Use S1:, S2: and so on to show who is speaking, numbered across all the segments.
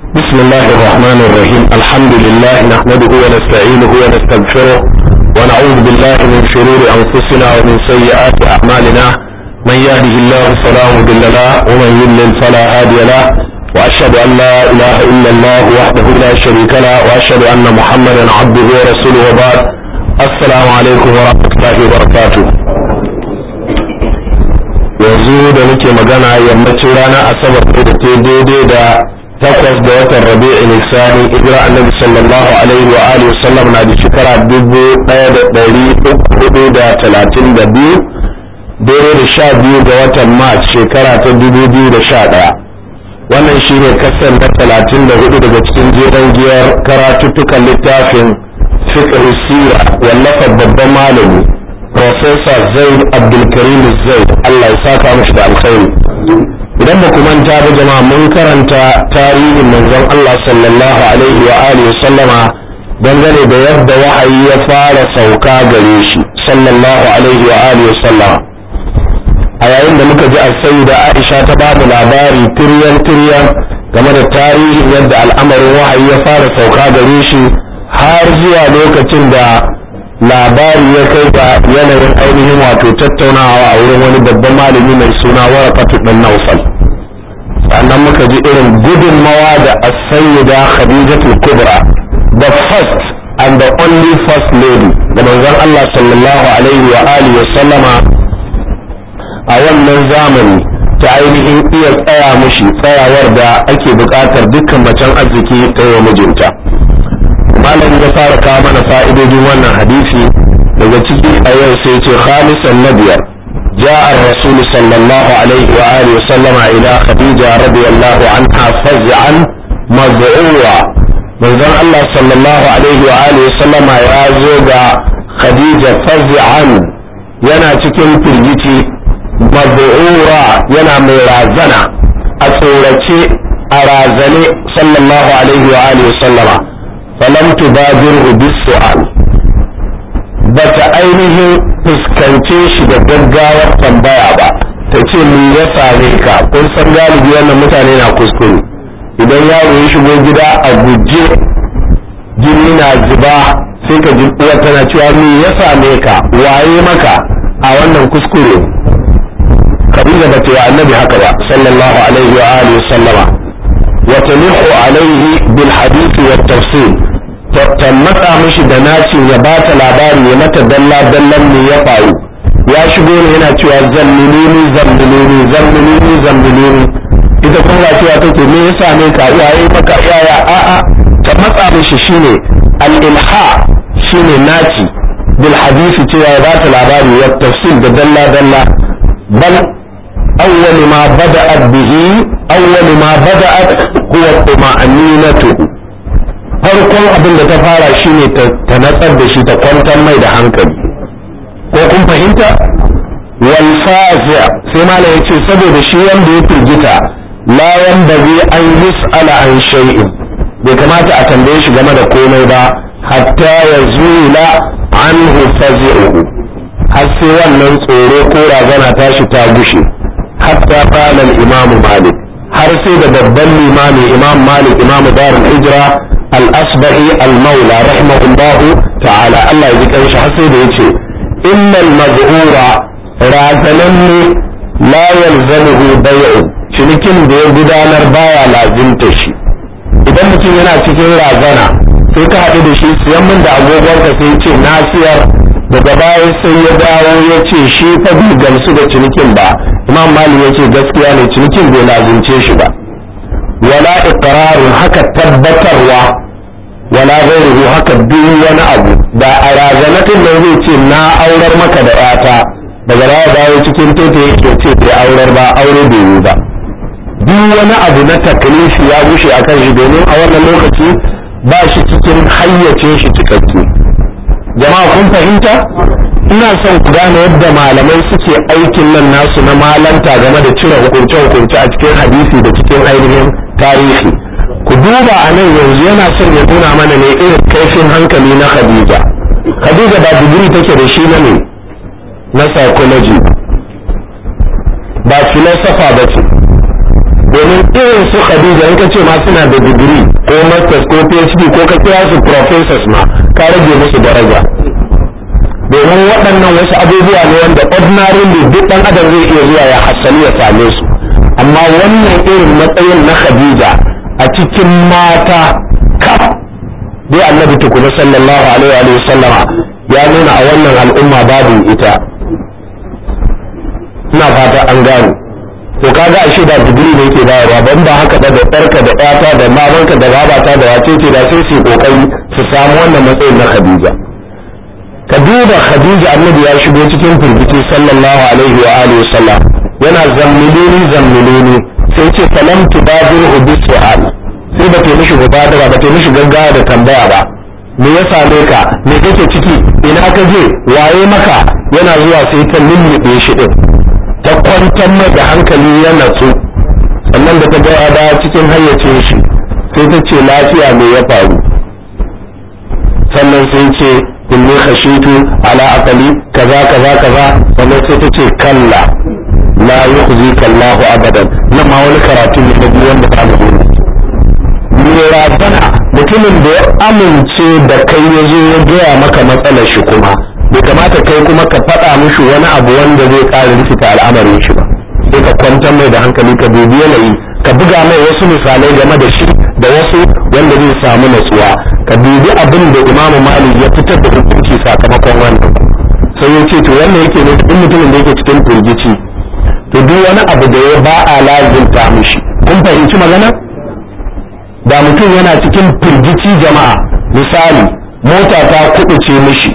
S1: بسم الله الرحمن الرحيم الحمد لله نحمده ونستعينه ونستغفره ونعوذ بالله من شرور أنفسنا ومن سيئات أعمالنا من يهده الله فلا مضل له ومن يضلل فلا هادي له وأشهد أن لا إله إلا الله وحده لا شريك له وأشهد أن محمدا عبده ورسوله وبعد السلام عليكم ورحمة الله وبركاته yanzu da nake magana yammacin ranar asabar da ta daidai da takwas da watan rabi'i nisani hijira annabi sallallahu alaihi wa alihi wasallam na da shekara dubu ɗaya da ɗari hudu da talatin da biyu daidai da sha biyu ga watan mars shekara ta dubu biyu da sha ɗaya wannan shine kasan na talatin da hudu daga cikin jeren giyar karatuttukan littafin fiqh sira wallafar babban malami Profesa Zaid Abdulkarim Zaid Allah ya saka mashi da alkhairi idan ba ku manta ba jama'a mun karanta tarihin manzon Allah sallallahu alaihi wa alihi sallama dangane da yadda wahayi ya fara sauka gare shi sallallahu alaihi wa alihi sallama a yayin da muka ji a da Aisha ta ba mu labari tiryan tiryan game da tarihin yadda al'amarin wahayi ya fara sauka gare shi har zuwa lokacin da labari ya kai ga yanayin ainihin wato tattaunawa a wurin wani babban malami mai suna warakatu dan naufal sannan muka ji irin gudunmawa da asayyida khadijatul kubra the first and the only first lady da manzon Allah sallallahu alaihi wa alihi wa sallama a wannan zamani ta ainihin iya tsaya mushi tsayawar da ake buƙatar dukkan macen arziki ta yi mijinta malam ya fara kawo mana fa'idodin wannan hadisi daga ciki a yau sai ce khamisan na biyar جاء الرسول صلى الله عليه وآله وسلم إلى خديجة رضي الله عنها فزعا مذعورا manzon Allah sallallahu alaihi wa alihi wasallam ya zo ga Khadija faz'an yana cikin firgici maz'ura yana mai razana a tsorace a razane sallallahu alaihi wa alihi wasallama falam tubadirhu bis-su'al bata ainihin fuskance shi da gaggawar tambaya ba ta ce me ya same ka kun san galibi wannan mutane na kuskure idan yaro ya shigo gida a guje jini na zuba sai ka ji uwa tana cewa me ya same ka waye maka a wannan kuskure kabila ba ta yi annabi haka ba sallallahu alaihi wa alihi sallama wa talihu alaihi bil hadisi wa tafsir ta matsa mishi da nacin ya ba ta labari ya mata dalla dallan ne ya faru ya shigo ne yana cewa zammilini zammilini zammilini zammilini ita kuma ba cewa take me ya same ka waye maka yaya a'a ta matsa mishi shine al-ilha shine naci bil hadisi cewa ya ba ta labari ya tafsir da dalla dalla bal awwal ma bada'at bihi awwal ma bada'at huwa tuma'aninatu farkon abin da ta fara shine ta natsar da shi ta kwantar mai da hankali ko kun fahimta wal fazi'a sai malam yace saboda shi wanda ya firgita la yanbaghi an yus'ala an shay'in bai kamata a tambaye shi game da komai ba hatta yazula anhu fazi'uhu har sai wannan tsoro ko razana tashi ta gushe hatta qala al-imam malik har sai da babban limami imam malik imam darul hijra الأصبعي المولى رحمه الله تعالى الله يذكر حسيد يتي إن المذعور رازنني لا يلزمه بيع cinikin da ya gudanar baya lazimta shi idan mutum yana cikin razana sai ka haɗu da shi siyan min da agogonka sai ce na siyar daga baya sai ya dawo ya ce shi fa bai gamsu da cinikin ba imam mali ya ce gaskiya ne cinikin bai lazimce shi ba wala iqrarun haka tabbatarwa wala ghairuhu haka duk wani abu da a razanatin nan zai ce na aurar maka da yata daga baya dawo cikin tete yake ce bai aurar ba aure bai yi ba duk wani abu na taklifi ya gushe akan shi domin a wannan lokaci ba shi cikin hayyacin shi cikakke jama'a kun fahimta ina son ku gane yadda malamai suke aikin nan nasu na malanta game da cire hukunce-hukunce a cikin hadisi da cikin ainihin tarihi ku duba a nan yanzu yana son ya nuna mana ne irin kaifin hankali na khadija khadija ba digiri take da shi na ne na psychology ba filosofa ba ce domin domin irin su khadija in ka ce ma suna da digiri ko masters ko phd ko ka kira su professors ma ka rage musu daraja domin waɗannan wasu abubuwa ne wanda ordinarily duk ɗan adam zai iya zuwa ya hassali ya same su amma wannan irin matsayin na khadija a cikin mata kaf dai annabi tukuna sallallahu alaihi wa sallama ya nuna a wannan al'umma babu ita ina fata an gane to kaga ashe da digiri ne yake bayarwa ban ba haka da ɗarka da ƴata da mamanka da babata da wace ce da sai su kokari su samu wannan matsayin na khadija ka duba khadija annabi ya shigo cikin firgici sallallahu alaihi wa alihi sallam yana zammilini zammilini sai ce falam tubadirhu bisu'al sai ba ta mishi mubadara ba ta mishi gaggawa da tambaya ba me ya same ka me kake ciki ina ka je waye maka yana zuwa sai ta lullube shi din ta kwantar mai da hankali ya natsu sannan da ta ga da cikin hayyacin shi sai ta ce lafiya me ya faru sannan sai ce inni khashitu ala aqali kaza kaza kaza sannan sai ta ce kalla la yukhzika Allahu abadan nan ma wani karatu ne na wanda ba mu ne razana mutumin da ya amince da kai ya zo ya gaya maka matsalar shi kuma bai kamata kai kuma ka faɗa mishi wani abu wanda zai ƙara rikita al'amarin shi ba sai ka kwantar mai da hankali ka dubi yanayi ka buga mai wasu misalai game da shi da wasu wanda zai samu natsuwa ka dubi abin da imamu malik ya fitar da hukunci sakamakon wannan sai ya ce to wannan yake ne in mutumin da yake cikin firgici to duk wani abu da ya ba a lazimta mishi kun fahimci magana da mutum yana cikin firgici jama'a misali mota ta kuɗuce mishi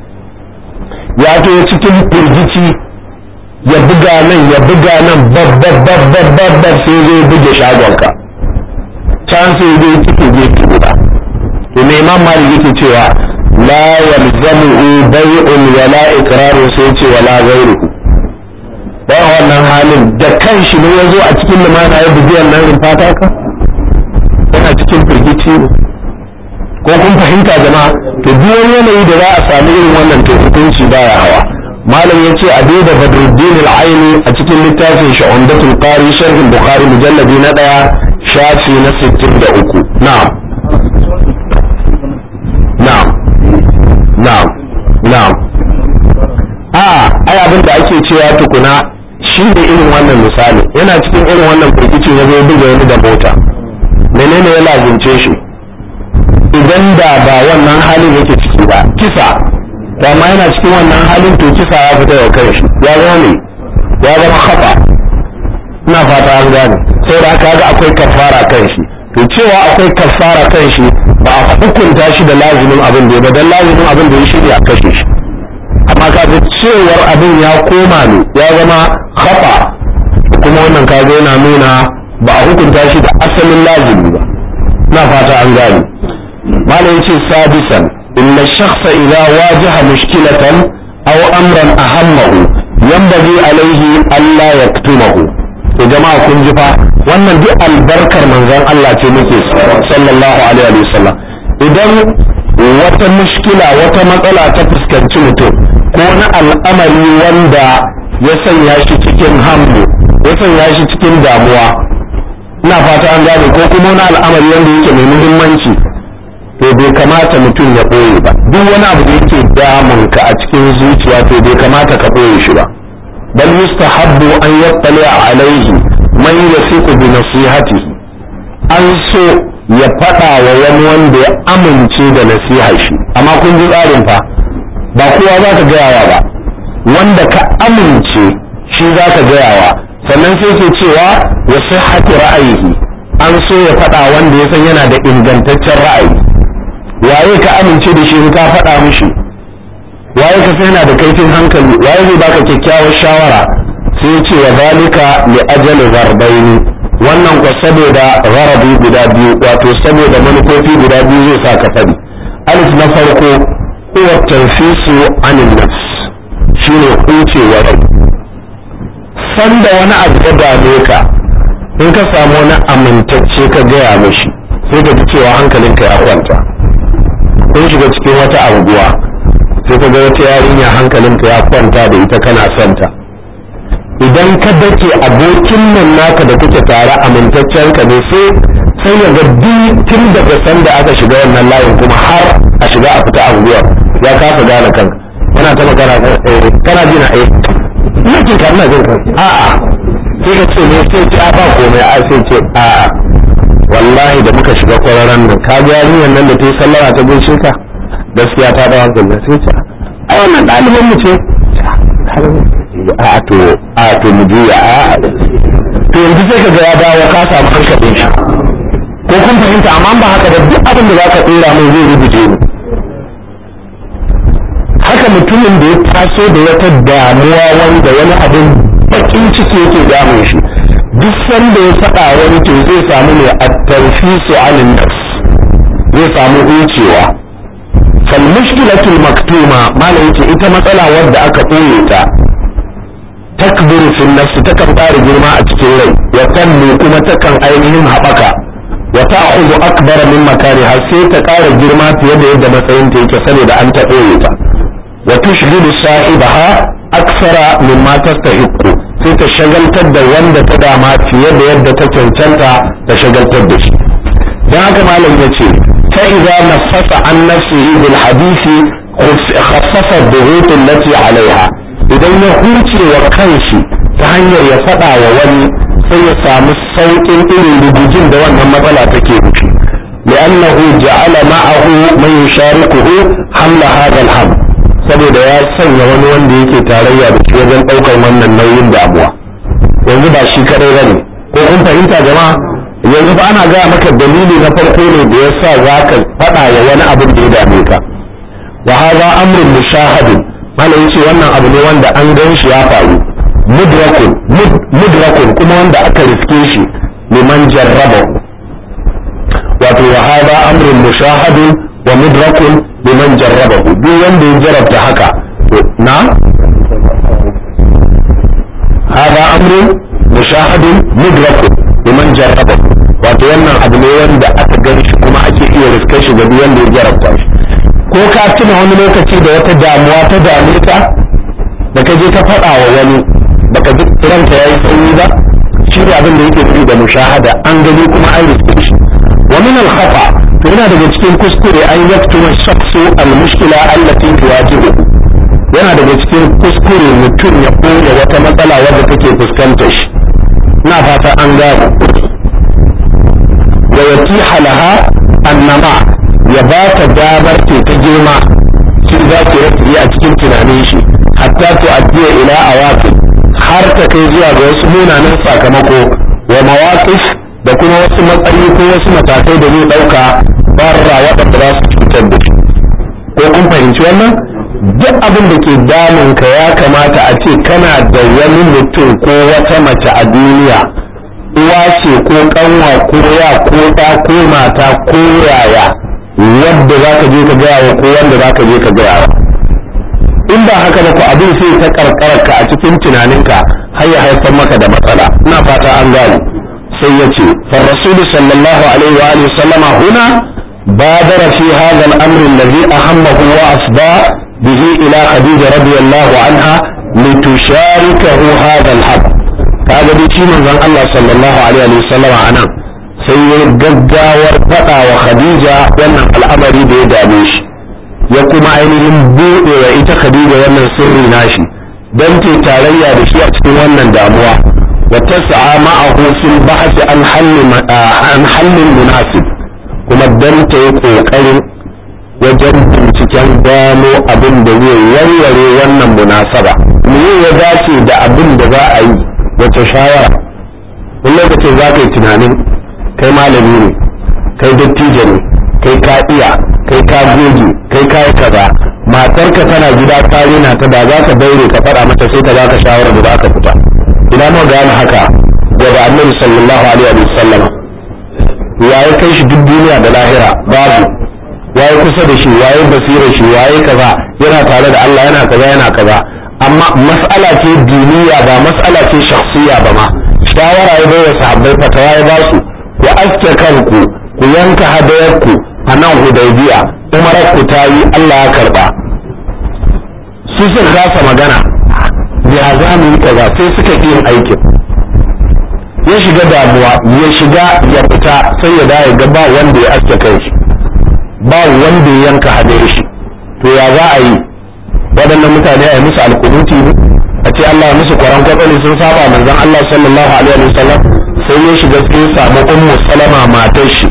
S1: ya to cikin firgici ya buga nan ya buga nan babbabbabbabbab sai zai buge shagonka can sai zai cike gefe guda to me imam malik yake cewa la yalzamuhu bai'un wala iqrarun sai ce wala ghayruhu dan wannan halin da kanshi ne yazo a cikin limana ya bugi wannan rumfata ka yana cikin firgici ko kun fahimta jama'a to duk wani yanayi da za a sami irin wannan to hukunci baya hawa malam ya ce a da badruddin al-aini a cikin littafin shi umdatul qari sharhin bukhari mujalladi na daya shafi na 63 na'am na'am na'am na'am a ai abin da ake cewa tukuna shi ne irin wannan misali yana cikin irin wannan firgici ya zo buga wani da mota menene ya lazimce shi idan da ba wannan halin yake ciki ba kisa to amma yana cikin wannan halin to kisa ya fita da kai shi ya zama ne ya zama hafa ina fata an gane sai da aka ga akwai kafara kan shi to cewa akwai kafara kan shi ba a hukunta shi da lazimin abin da ya ba dan lazimin abin da ya shirya a kashe shi amma kaga cewar abin ya koma ne ya zama hafa kuma wannan kaga yana nuna ba a hukunta shi da asalin lazimi ba na fata an gane malam yace sadisan inna shakhsa idza wajaha mushkilatan aw amran ahammahu yanbaghi alayhi alla yaktumahu to jama'a kun ji fa wannan duk albarkar manzon Allah ce muke sallallahu alaihi wa sallam idan wata mushkila wata matsala ta fuskanci mutum ko na al'amari wanda ya sanya shi cikin hamlu ya sanya shi cikin damuwa ina fata an gane ko kuma wani al'amari wanda yake mai muhimmanci to bai kamata mutum ya ɓoye ba duk wani abu da yake damun ka a cikin zuciya to bai kamata ka ɓoye shi ba bal yustahabbu an yattali alaihi man yasiqu bi nasihatihi an so ya faɗa wa wani wanda ya amince da nasihar shi amma kun ji tsarin fa ba kowa za ka gayawa ba wanda ka amince shi za ka gayawa sannan sai ke cewa wa sihhati ra'ayihi an so ya faɗa wanda ya san yana da ingantaccen ra'ayi waye ka amince da shi in ka faɗa mishi waye ka san yana da kaifin hankali waye zai baka kyakkyawar shawara sai ce wa zalika li ajali zarbaini wannan ko saboda gharabi guda biyu wato saboda manufofi guda biyu zai sa ka faɗi alif na farko huwa tanfisu anin nafs shine hucewa rai sanda wani abu ya dame ka in ka samu wani amintacce ka gaya mishi sai ka ji cewa hankalinka ya kwanta kun shiga cikin wata anguwa sai ka ga wata yarinya hankalinka ya kwanta da ita kana santa idan ka dake abokin nan naka da kuke tare amintaccen ka ne sai sai ya ga tun daga sanda aka shiga wannan layin kuma har a shiga a fita anguwar ya kasa gane kanka yana ta magana kana jina eh ina jin ka ina jin ka a'a sai ka ce ne sai ce a ba komai a sai ce a'a wallahi da muka shiga kwararan nan ka ga yarinyar nan da ta yi sallama ta gaishe ka gaskiya ta da hankali sai ce a wannan ɗaliban mu ce a to a to mu juya a to yanzu sai ka ga ya dawo ka samu hankalin shi ko kun fahimta amma ba haka da duk abin da zaka tsira mai zai rubuce ni haka mutumin da ya taso da wata damuwa wanda wani abin bakin ciki yake damun shi duk sanda ya faɗa wani to zai samu ne a tarfisu alin nafs zai samu hucewa fal mushkilatul maktuma malam yace ita matsala wadda aka ɓoye ta takburu fil nafs takan fara girma a cikin rai ya kallu kuma takan ainihin haɓaka wa ta'khudhu akbara min makariha sai ta ƙara girma fiye da yadda matsayin ta yake saboda an ta ɓoye ta wa tushghilu sahibaha aksara mimma tastahiqqu sai ta shagaltar da wanda ta dama fiye da yadda ta cancanta ta shagaltar da shi dan haka malam yace fa idza nafasa an nafsihi bil hadisi khaffafa ad-dughut allati alaiha idan ya huce wa kanshi ta hanyar ya faɗa wa wani sai ya samu sauƙin irin rubujin da wannan matsala take nufi li'annahu ja'ala ma'ahu man yusharikuhu hamla hadha al-ham saboda ya sanya wani wanda yake tarayya da shi wajen ɗaukar wannan nauyin damuwa yanzu ba shi kadai bane ko kun fahimta jama'a yanzu ba ana gaya maka dalili na farko ne da yasa zaka faɗa wa wani abin da ya dame ka wa hadha amrun mushahadin mana yace wannan abu ne wanda an gan shi ya faru mudrakun mudrakun kuma wanda aka riske shi liman jarraba wato wa hada amrun mushahadun wa mudrakun liman jarraba duk wanda ya jarabta haka na hada amrun mushahadun mudrakun liman jarraba wato wannan abu ne wanda aka gan shi kuma ake iya riske shi ga duk wanda ya jarabta shi ko ka tuna wani lokaci da wata damuwa ta dame ka da ka je ka faɗa wa wani baka ji ranka yayi sanyi ba shi ne abin da yake nufi da mushahada an gani kuma an riske shi wa min al khata to yana daga cikin kuskure an yaktuma shakhsu al mushkila allati tuwajibu yana daga cikin kuskure mutum ya koya wata matsala wadda take fuskantar shi ina fata an gano wa yatiha laha annama ya ba ta damar ke ta girma shi za ki rafi a cikin tunanin shi hatta to addiya ila awaqi har ta kai zuwa ga wasu munanan sakamako wa mawaqif da kuma wasu matsayi ko wasu matakai da zai dauka barra waɗanda za su cutar da shi ko kun fahimci wannan duk abin da ke damun ka ya kamata a ce kana da wani mutum ko wata mace a duniya uwa ce ko kanwa ko ya ko ɗa ko mata ko yaya wadda za ka je ka gaya wa ko wanda za ka je ka gaya wa in ba haka ba ku abin sai ta karkararka a cikin tunaninka har ya haifar maka da matsala ina fata an gane sai ya ce فالرسول صلى الله عليه وآله وسلم هنا بادر في هذا الأمر الذي أهمه وأفضى به إلى خديجة رضي الله عنها لتشاركه هذا الحق هذا بيتي من الله صلى الله عليه وسلم عنه sai ya gaggawar faɗa wa khadija wannan al'amari da ya dame shi ya kuma ainihin buɗe wa ita khadija wannan sirri nashi don ta tarayya da shi a cikin wannan damuwa wa tas'a ma'ahu fil bahth an halli an hallin munasib kuma dan ta yi kokarin wajen binciken gano abin da zai warware wannan munasaba me ya dace da abin da za a yi wace shawara wani lokacin za ka yi tunanin kai malami ne kai dattijo ne kai ka iya kai ka goge kai ka yi kaza matarka tana gida ta rena ta da za ka daure ka faɗa mata sai ta baka shawarar da za ka fita ina mu gane haka daga annabi sallallahu alaihi wa sallam ya yi kai shi duk duniya da lahira babu waye kusa da shi waye basira shi waye kaza yana tare da Allah yana kaza yana kaza amma mas'ala ce diniya ba mas'ala ce shakhsiya ba ma shawara ya bai wa sahabbai fatawa ya ba su ku aske kanku ku yanka hadayarku a nan hudaybiya umarar ku ta yi Allah ya karba su sun kasa magana ya za mu yi kaza sai suka yi aikin ya shiga damuwa ya shiga ya fita sai ya dawo ga ba wanda ya aske kai shi ba wanda ya yanka hade shi to ya za a yi waɗannan mutane a yi musu alkunuti ne a ce Allah ya musu kwaran kwatsali sun saba manzon Allah sallallahu alaihi wa sallam sai ya shiga sai samu ummu salama matar shi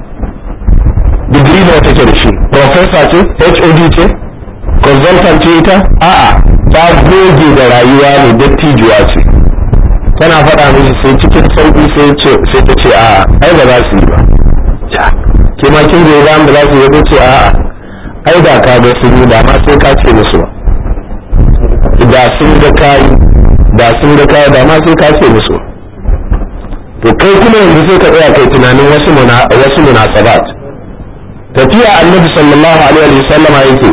S1: digiri da take da shi professor ce HOD ce consultant ce ita a'a ta goge da rayuwa ne dattijuwa ce tana faɗa mishi sai cikin sauƙi sai ta ce a'a ai ba za su yi ba ke ma kin goyi bayan ba za su yi ba ce a'a ai da ka ga sun yi da ma sai ka ce musu ba da sun ga kayi da sun ga kayi da ma sai ka ce musu to kai kuma yanzu sai ka tsaya kai tunanin wasu wasu munasabat tafiya annabi sallallahu alaihi wa sallama yake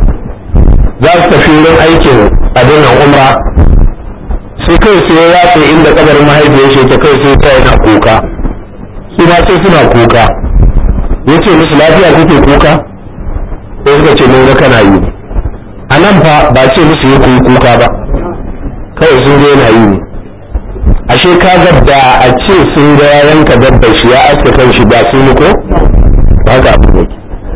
S1: za su tafi wurin aikin abin umra sai kai sai ya yatsa inda kabarin mahaifiyar shi ta kai sai ta yana kuka su ma sai suna kuka yace musu lafiya kuke kuka sai suka ce mun ga kana yi a nan fa ba ce musu yi kuyi kuka ba kawai sun ga yana yi ne ashe ka ga da a ce sun ga yanka dabbar shi ya aske kan shi ba sun yi ko ba ga abu ne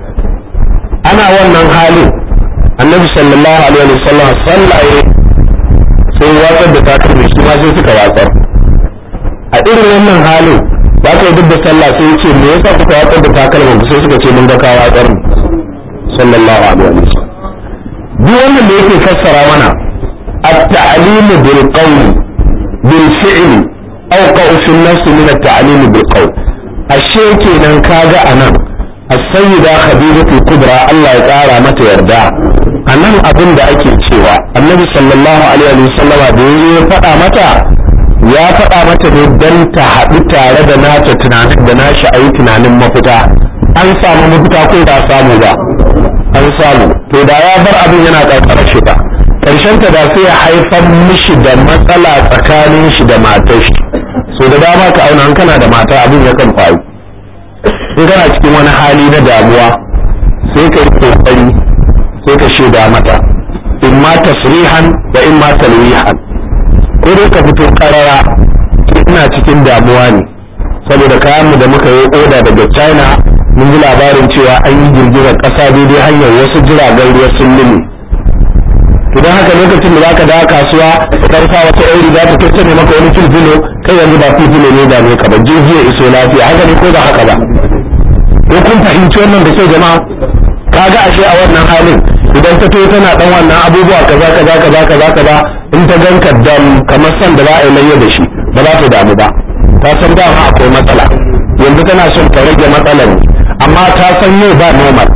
S1: ana wannan halin annabi sallallahu alaihi wa sallam sallaye sai watsar da takalmi shi ma sai suka watsar a irin wannan halin ba ka duk da sallah sai ya ce me yasa kuka watsar da takalmin sai suka ce mun ga ka watsar sallallahu alaihi wa sallam duk wannan da yake fassara mana at-ta'lim bil qawl bil fi'l awqa fi an-nafs min at-ta'lim bil qawl ashe kenan kaga anan as-sayyida khadijatu kubra Allah ya kara mata yarda anan abin da ake cewa annabi sallallahu alaihi wa sallam da yayi ya faɗa mata ya faɗa mata ne dan ta haɗu tare da nata tunanin da nashi ayi tunanin mafita an samu mafita ko ba samu ba an samu to da ya bar abin yana ƙarƙarar shi ba ƙarshen ta da sai ya haifar mishi da matsala tsakanin shi da matar shi so da dama ka auna an kana da mata abin ya kan faru in kana cikin wani hali na damuwa sai ka yi kokari sai ka shaida mata in ma tasrihan da in ma talwihan ko dai ka fito karara ina cikin damuwa ne saboda kayan mu da muka yi oda daga china mun ji labarin cewa an yi girgizar ƙasa daidai hanyar wasu jiragen ruwa sun lumi to don haka lokacin da zaka dawo kasuwa ka karfa wata yan riga ta tattare maka wani filfilo kai yanzu ba filfilo ne da ne ka ba jirgi ya iso lafiya haka ne ko ba haka ba ko kun fahimci wannan da kyau jama'a kaga ashe a wannan halin idan ta to tana dan wannan abubuwa kaza kaza kaza kaza kaza in ta ganka dam kamar san da za a yi layya da shi ba za ta damu ba ta san dama akwai matsala yanzu tana son ta rage matsalar ne amma ta san yau ba normal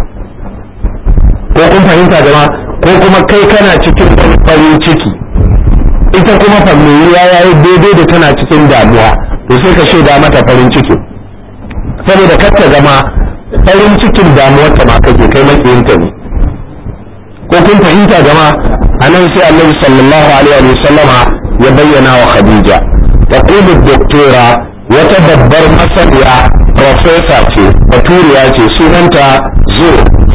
S1: ko kun fahimta jama ko kuma kai kana cikin farin ciki ita kuma familiya ya yi daidai da tana cikin damuwa to sai ka shaida mata farin ciki saboda kar ta zama farin cikin damuwar ta ma kake kai makiyinta ne ko kun fahimta jama a nan sai annabi sallallahu alaihi wa sallama ya bayyana wa khadija taqulu doktora wata babbar masaniya profesa ce baturiya ce sunanta zo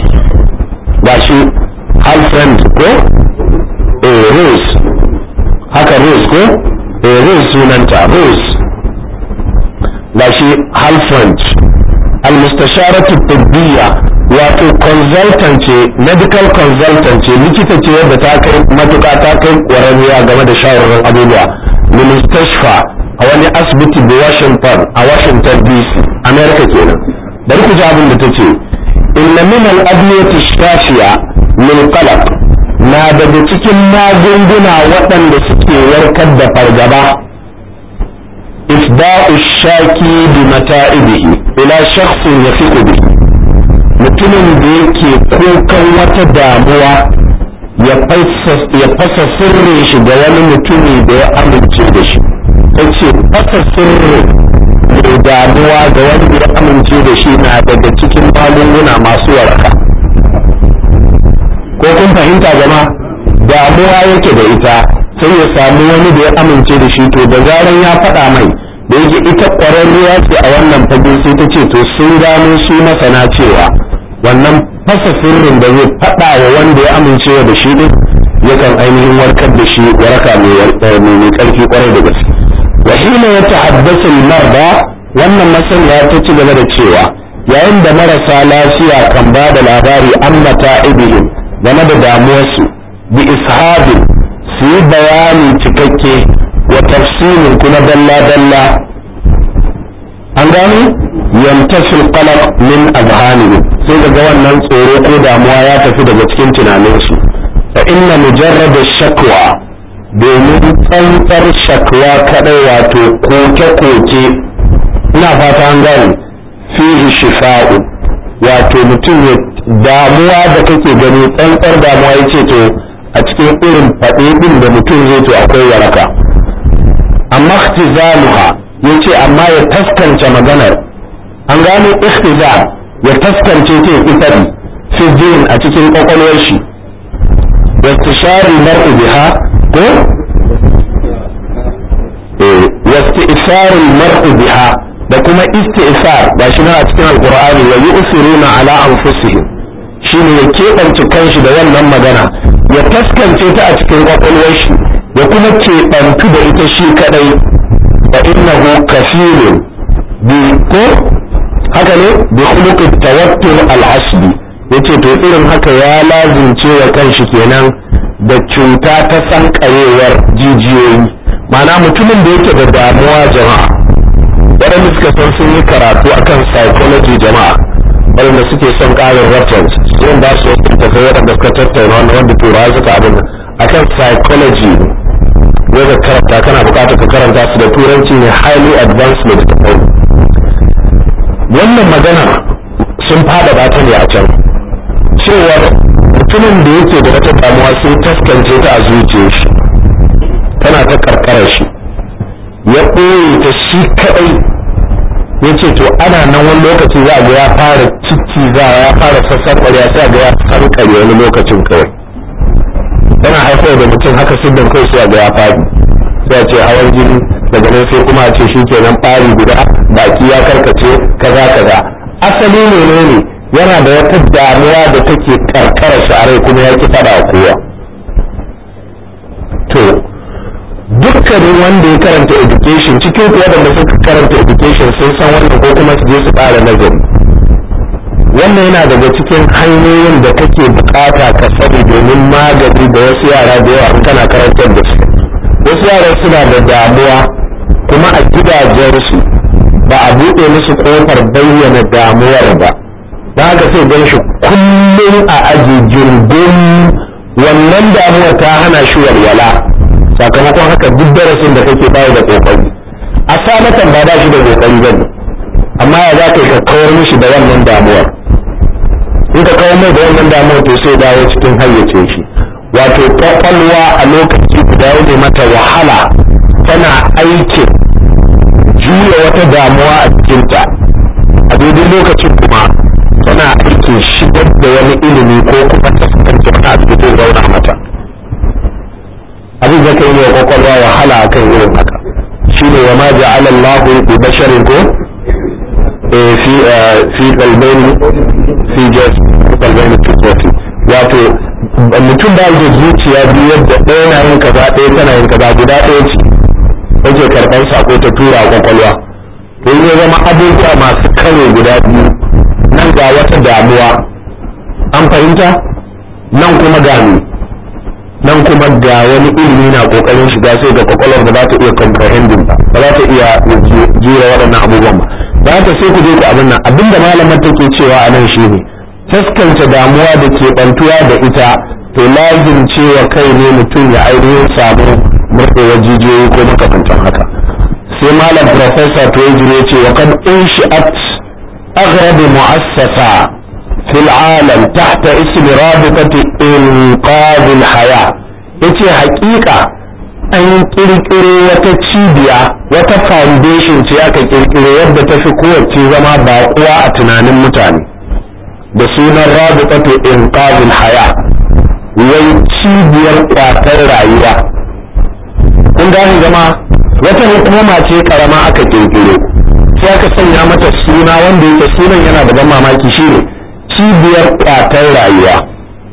S1: ba shi halfrand ko eh rose haka rose ko eh rose sunanta rose ba shi halfrand almustasharatu tibbiya wato consultant ce medical consultant ce likita ce wadda ta kai matuƙa ta kai ƙwararriya game da shawarar abubuwa ministashfa a wani asibiti da washington a washington dc america kenan bari ku ji abin da ta ce inna min al-adwiyati shafiya min qalaq na daga cikin magunguna waɗanda suke warkar da fargaba ifda'u shaki bi mata'ibihi ila shakhsin yafiqu bihi mutumin da yake kukan wata damuwa ya fasa sirrin shi ga wani mutumi da ya amince da shi ta ce fasa sirrin mai damuwa ga wanda ya amince da shi na daga cikin magunguna masu waraka ko kun fahimta gama damuwa yake da ita sai ya samu wani da ya amince da shi to da zaran ya faɗa mai da yake ita ƙwararriya ce a wannan fage sai ta ce to sun gano su masana cewa wannan fasa sirrin da zai faɗa wa wanda ya amince da shi din yakan ainihin warkar da shi waraka mai ƙarfi kwarai da gaske wa hina ya tahaddasu marda wannan masaniya ta ci gaba da cewa yayin da marasa lafiya kan ba da labari an mata'ibihim game da damuwarsu bi ishabin su yi bayani cikakke wa tafsirin kuma dalla-dalla an gano yamtasil qalaq min azhanihim sai daga wannan tsoro ko damuwa ya tafi daga cikin tunaninsu fa inna mujarrad shakwa domin tsantsar shakwa kadai wato koke-koke ina fata an gane fihi shifa'u wato mutum ya damuwa da kake gani tsantsar damuwa yace to a cikin irin faɗe ɗin da mutum zai to akwai waraka amma ikhtizaluha yace amma ya taskance maganar an gano ikhtiza ya taskance ta ifadi fi jin a cikin kwakwalwar shi yastishari mar'u biha ko eh yastisharu mar'u biha da kuma istisar ba shi a cikin alqur'ani wa yusiruna ala anfusihim shine ya keɓance kanshi da wannan magana ya taskance ta a cikin kwakwalwar shi ya kuma keɓantu da ita shi kadai fa innahu kafirun bi ko haka ne bi khuluqi tawattur al-asbi yace to irin haka ya lazimce wa kanshi kenan da cuta ta sankarewar jijiyoyi ma'ana mutumin da yake da damuwa jama'a waɗanda suka san sun yi karatu akan psychology jama'a waɗanda suke son ƙarin reference sun ba su wasu tafi waɗanda suka tattauna wanda wanda turawa suka abin akan psychology ne ka karanta kana buƙatar ka karanta su da turanci ne highly advanced medical wannan magana sun fada ta ne a can cewar mutumin da yake da wata damuwa sai taskance ta a zuciyar shi tana ta karkarar shi ya ɓoye ta shi kaɗai ya ce to ana nan wani lokaci za a ga ya fara ciki za ya fara sassan ƙwarya sai a ga ya kankare wani lokacin kawai yana haifar da mutum haka siddan kawai sai a ga ya fadi sai a ce hawan jini daga nan sai kuma a ce shi kenan ɓari guda baki ya karkace kaza kaza asali ne ne yana da wata damuwa da take karkara shi a rai kuma ya ki fada wa kowa to dukkanin wanda ya karanta education cikin kuwa da suka karanta education sun san wannan ko kuma su je su ƙara nazari wannan yana daga cikin hanyoyin da kake bukata ka sani domin magani da wasu yara da yawa kana karantar da su wasu yara suna da damuwa kuma a gidajensu ba a buɗe musu ƙofar bayyana damuwar ba da haka sai gan shi kullum a aji jirgin wannan damuwar ta hana shi walwala sakamakon haka duk darasin da kake bayi da kokari a sanatan ba ba shi da kokari ba ne amma ya za ka yi ka kawar mishi da wannan damuwar in ka kawar mai da wannan damuwar to sai dawo cikin hayyace shi wato kwakwalwa a lokaci guda ne mata wahala tana aikin juya wata damuwa a cikinta a daidai lokacin kuma tana aikin shigar da wani ilimi ko kuma taskance wani abu da zai zauna mata abin da kai ne kwakwalwa wahala a kan irin haka shi ne wa ma ja'ala Allahu bi basharin ko fi fi qalbaini fi jas qalbaini tuqati wato mutum ba da zuciya biyu yadda ɗaya na yin kaza ɗaya tana yin kaza guda ɗaya ce yake karɓar sako ta tura a kwakwalwa to ya zama abubuwa masu kare guda biyu nan ga wata damuwa an fahimta nan kuma gani nan kuma ga wani ilimi na kokarin shiga sai ga kwakwalwar da za ta iya comprehending ba ba za ta iya jira waɗannan abubuwan ba za ta sai ku je ku abin nan abinda malamar take cewa a nan shine taskance damuwa da ke bantuwa da ita to lazim cewa kai ne mutum ya ainihin samu murɗewar jijiyoyi ko makamantan haka sai malam professor Tuwajiri ya ce wa kad unshi'at aghrab mu'assasa في العالم تحت اسم رابطة إنقاذ الحياة yace haƙiƙa an ƙirƙiro wata cibiya wata foundation ce aka ƙirƙiro yadda ta fi kowace zama baƙuwa a tunanin mutane da sunan rabitatu inqazul haya wai cibiyar ƙwatar rayuwa kun gane zama wata hukuma ce karama aka ƙirƙiro sai aka sanya mata suna wanda yake sunan yana da ban mamaki shine cibiyar kwatar rayuwa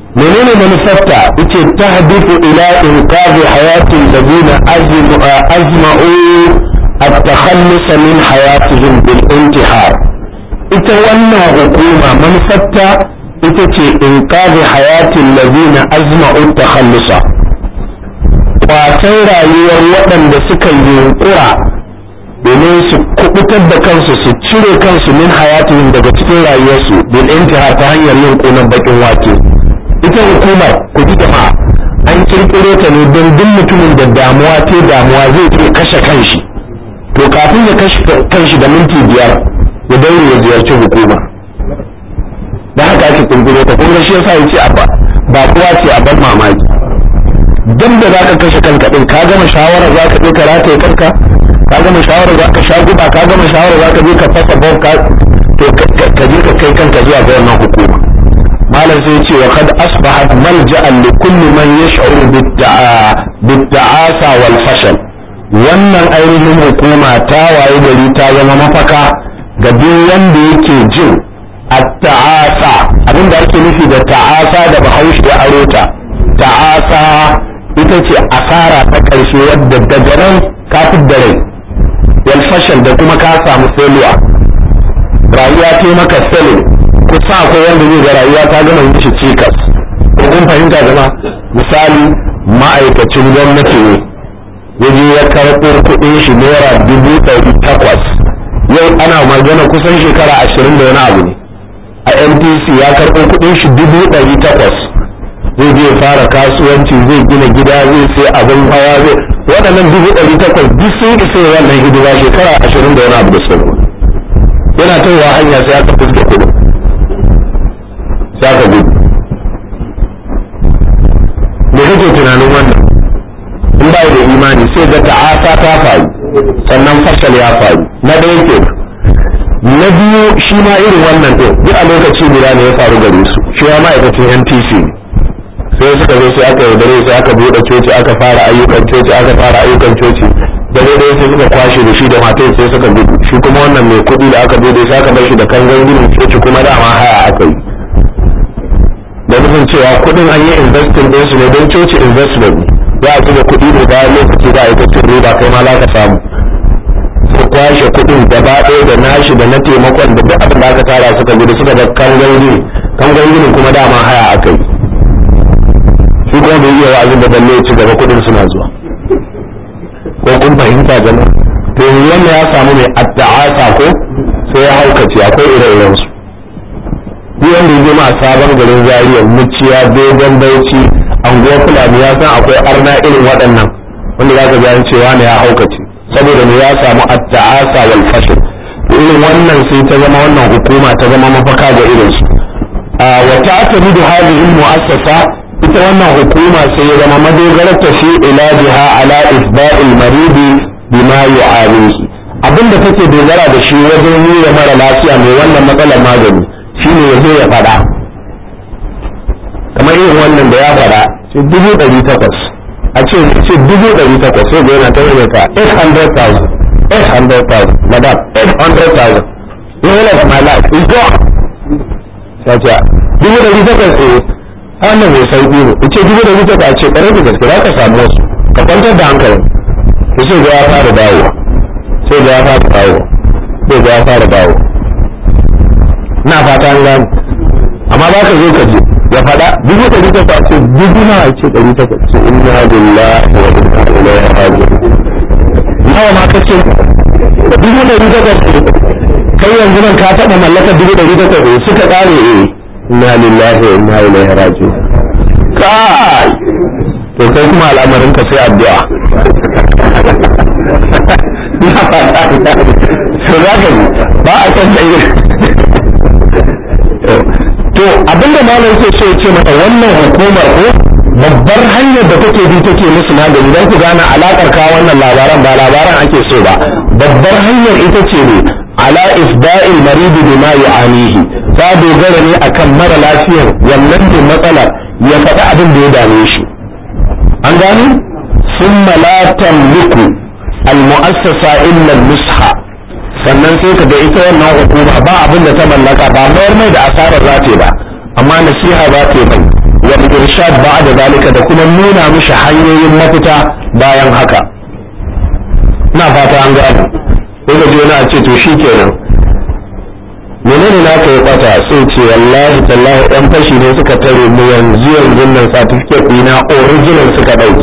S1: menene manufarta yace tahdifu ila inqadhi hayatin ladina azma'u at-takhallus min hayatihim bil intihar ita wannan hukuma manufarta ita ce inqadhi hayatin ladina azma'u at-takhallusa kwatan rayuwar waɗanda suka yunkura domin su kubutar da kansu su cire kansu min hayatihim daga cikin rayuwarsu bil intihar ta hanyar yin kunan bakin wake ita hukumar ku ji jama'a an kirkiro ta ne don duk mutumin da damuwa ce damuwa zai iya kashe kanshi to kafin ya kashe kanshi da minti biyar ya daure ya ziyarci hukuma da haka ake kirkiro ta kun ga shi yasa yace abba ba kowa ce a ban mamaki dan da zaka kashe kanka din ka gama shawara zaka je ka rataye kanka ka gama shawara zaka sha guba ka gama shawara zaka je ka fasa bom ka to ka je ka kai kanka zuwa ga wannan hukuma malam sai ce wa kad asbahat malja'an li kulli man yash'uru bid-da'asa wal fashal wannan ainihin hukuma ta waye gari ta zama mafaka ga duk wanda yake jin at-ta'asa abinda ake nufi da ta'asa da bahaushe ya aro ta ta'asa ita ce asara ta ƙarshe wadda daga nan ka da rai wal fashal da kuma ka samu failure rayuwa ta maka failure kusa akwai wanda zai ga rayuwa ta gama mishi cikas ko kun fahimta zama misali ma'aikacin gwamnati ne ya je ya karɓo kuɗin shi naira dubu ɗari takwas yau ana magana kusan shekara ashirin da wani abu ne a ntc ya karɓo kuɗin shi dubu ɗari takwas zai je fara kasuwanci zai gina gida zai sai abin hawa zai waɗannan dubu ɗari takwas duk sun isa wannan hidima shekara ashirin da wani abu da sauko yana tawa hanya sai aka fuske kuɗin za ka gudu me kake tunanin wannan in ba da imani sai ga ta'asa ta faru sannan fashal ya faru na ɗaya ke na biyu shi ma irin wannan ɗin duk a lokaci guda ne ya faru gare su shi ma ma'aikacin ntc sai suka zo sai aka yaudare sai aka buɗe coci aka fara ayyukan coci aka fara ayyukan coci da dai sai suka kwashe da shi da matai sai suka gudu shi kuma wannan mai kuɗi da aka buɗe sai aka bar shi da kangan ginin coci kuma dama haya aka yi da nufin cewa kudin an yi investin din su ne don coci investment za a zuba kudi ne bayan lokaci za a yi ta riba kai ma za ka samu su kwashe kudin gaba ɗaya da nashi da na taimakon da duk abin da aka tara suka gudu suka ga kangan gini kangan ginin kuma dama haya aka yi shi kuma bai iya wa'azin da balle ya ci gaba kudin suna zuwa ko kun fahimta jama'a to yanzu wannan ya samu mai adda'asa ko sai ya haukace akwai ire-irensu duk wanda ya ma sabon garin zariya muciya dogon bauchi anguwa fulani ya san akwai arna irin waɗannan wanda za ka ji an cewa ne ya haukace saboda ne ya samu at-ta'asa wal fashl irin wannan sai ta zama wannan hukuma ta zama mafaka ga irin su wa ta'tamidu hadhihi al-mu'assasa ita wannan hukuma sai ya zama madogarar ta fi ilajiha ala isba'il maridi bima yu'alihi abinda take dogara da shi wajen yi wa mara lafiya mai wannan matsalar magani shine ya zo ya faɗa kamar irin wannan da ya faɗa ce dubu ɗari takwas a ce ce dubu ɗari takwas sai ga yana ta yi ka 800,000 800,000 madam 800,000 the whole of my life is gone sai ce dubu ɗari takwas eh wannan mai sauƙi ne ce dubu ɗari takwas a ce ƙarar da gaske za ka samu wasu ka kwantar da hankalin to sai ga ya fara dawowa sai ga ya fara dawowa sai ga ya fara dawowa na fata an gane amma ba ka zo ka je ya faɗa dubu ɗari ta ce dubu na ce ɗari ta ce inna lillahi wa inna ilaihi raji'un nawa ma kace dubu ɗari ta ce kai yanzu nan ka taɓa mallakar dubu ɗari ta ce suka ƙare eh inna lillahi wa inna ilaihi raji'un kai to kai kuma al'amarin ka sai addu'a na fata to za ka ba a san tsaye to abinda malam yake so ce mata wannan hukumar ko babbar hanyar da take bi take musu magani don ku gane alakar ka wannan labaran ba labaran ake so ba babbar hanyar ita ce ne ala isba'il maridi bima yu'anihi ta dogara ne akan mara lafiyar wannan ne matsalar ya faɗi abin da ya dame shi an gani summa la tamliku al-mu'assasa illa nusha sannan sai ka ga ita wannan hukuma ba abin da ta mallaka ba mayar mai da asarar za ta ba amma nasiha za ta mai wal irshad ba'da zalika da kuma nuna mishi hanyoyin mafita bayan haka ina fata an gane sai ga jona a ce to shikenan menene na ka yi kwata sai ce wallahi tallahi yan fashi ne suka tare mu yanzu yanzu nan certificate ɗina original suka ɗauki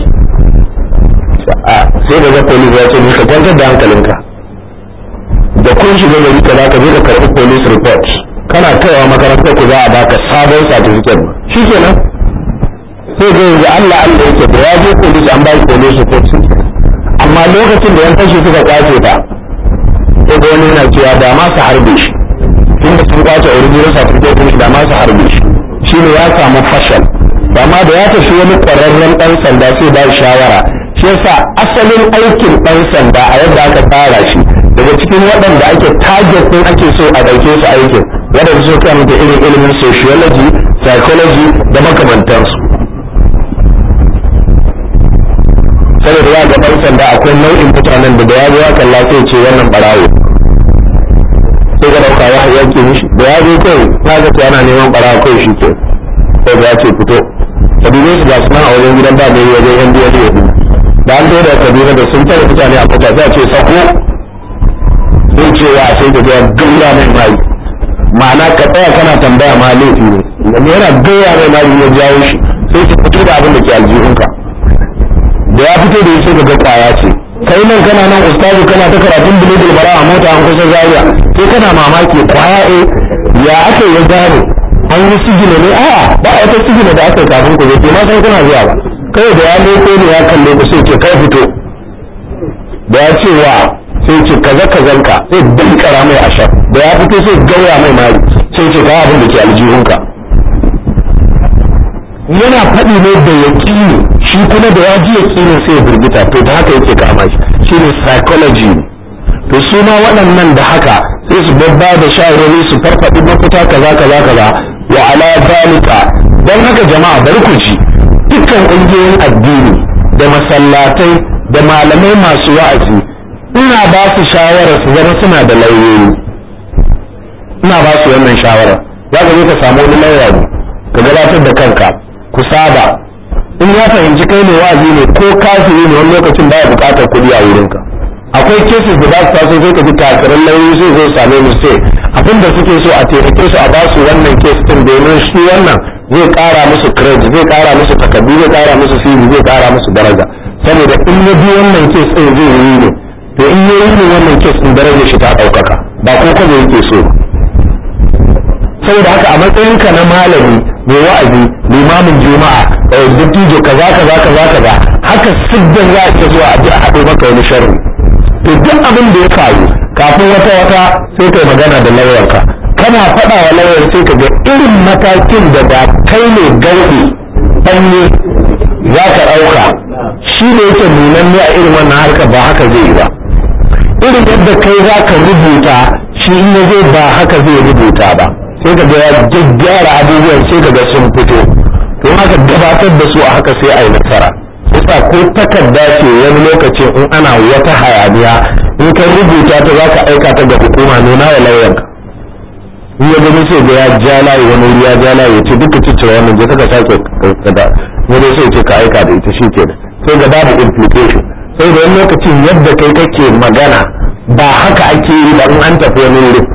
S1: sai da ga police ya ce ka kwantar da hankalinka da kun shiga gari ka za ka je ka karɓi police report kana kaiwa makarantar ku za a baka sabon certificate shikenan sai ga yanzu Allah Allah yake da ya je police an ba shi police report amma lokacin da yan fashi suka kwace ta sai ga wani yana cewa da ma su harbe shi tunda sun kwace original certificate din shi da ma su harbe shi shine ya samu fashal amma da ya tafi wani ƙwararren ɗan sanda sai ba shawara shi yasa asalin aikin ɗan sanda a yadda aka tsara shi daga cikin waɗanda ake target ɗin ake so a ɗauke su aikin waɗanda su kan da irin ilimin sociology psychology da makamantansu saboda ya ga ɗan sanda akwai nau'in mutanen da da ya zo ya kalla sai ce wannan barawo sai ga ɗauka ya yanke mishi da ya zo kai ya ga yana neman barawo kai shi ke sai ya ce fito ka dube su ga sunan a wajen gidan ba mai wajen yan biyar da da an da kaduna da sun tare mutane a mota za a ce sako sai ce wa sai da ga gaya mai mai ma'ana ka tsaya kana tambaya ma laifi ne wani yana gaya mai mai ya jawo shi sai ki fito da abin da ke aljihunka da ya fito da sai ga kwaya ce kai nan kana nan ustazu kana ta karatun bulugul bara a mota an kusa zaria sai kana mamaki kwaya eh ya aka ya gane an yi sigina ne a ba a wata sigina da aka kafin ku zai ma san kuna zuwa ba kai da ya leko ne ya kalle ku sai ce kai fito da ya ce wa sai ce kaza kazanka sai dankara mai ashar da ya fito sai gauya mai mari sai ce kawo abin da ke aljihunka yana faɗi ne da yaƙini shi kuma da ya ji yaƙinin sai ya firgita to da haka yake kama shi shine psychology to su ma waɗannan da haka sai su babba da shawarwari su farfaɗi mafita kaza kaza kaza wa ala zalika don haka jama'a bari ku ji dukkan ƙungiyoyin addini da masallatai da malamai masu wa'azi ina ba su shawara su zama suna da lauyoyi ina ba su wannan shawara za ka zo ka samu wani lauya ne ka gabatar da kanka ku saba in ya fahimci kai ne wa'azi ne ko kafiri ne wani lokacin baya buƙatar kuɗi a wurinka akwai cases da za su taso sai ka ji kafirin lauyoyi sai zo same mu sai abin da suke so a taimake su a ba su wannan case din domin shi wannan zai ƙara musu credit zai ƙara musu takardu zai ƙara musu CV zai ƙara musu daraja saboda in ya bi wannan case din zai yi ne to in ya yi ne wannan case din darajar shi ta ɗaukaka ba ko kuma yake so saboda haka a matsayinka na malami mai wa'azi limamin juma'a dattijo kaza kaza kaza kaza haka siddan za a ce zuwa a haɗo maka wani sharri to duk abin da ya faru kafin wata wata sai kai magana da lauyarka kana faɗa wa lauyar sai ka ga irin matakin da da kai ne gauɗi ɗanye za ka ɗauka shi ne yake nunan ne a irin wannan harkar ba haka zai yi ba irin yadda kai za ka rubuta shi in ya zai ba haka zai rubuta ba sai ka ga ya gyaggyara abubuwan sai ka ga sun fito to haka gabatar da su a haka sai a yi nasara yasa ko takarda ce wani lokacin in ana wata hayaniya in ka rubuta ta za ka aika ta ga hukuma nuna wa lauyanka in ya gani sai ga ya ja layi wani wuri ya ja layi ya ce duka ciccire wannan je ka sake kada ne dai sai ce ka aika da ita shi kenan sai ga babu implication sai da wani lokacin yadda kai kake magana ba haka ake yi ba in an tafi wani wurin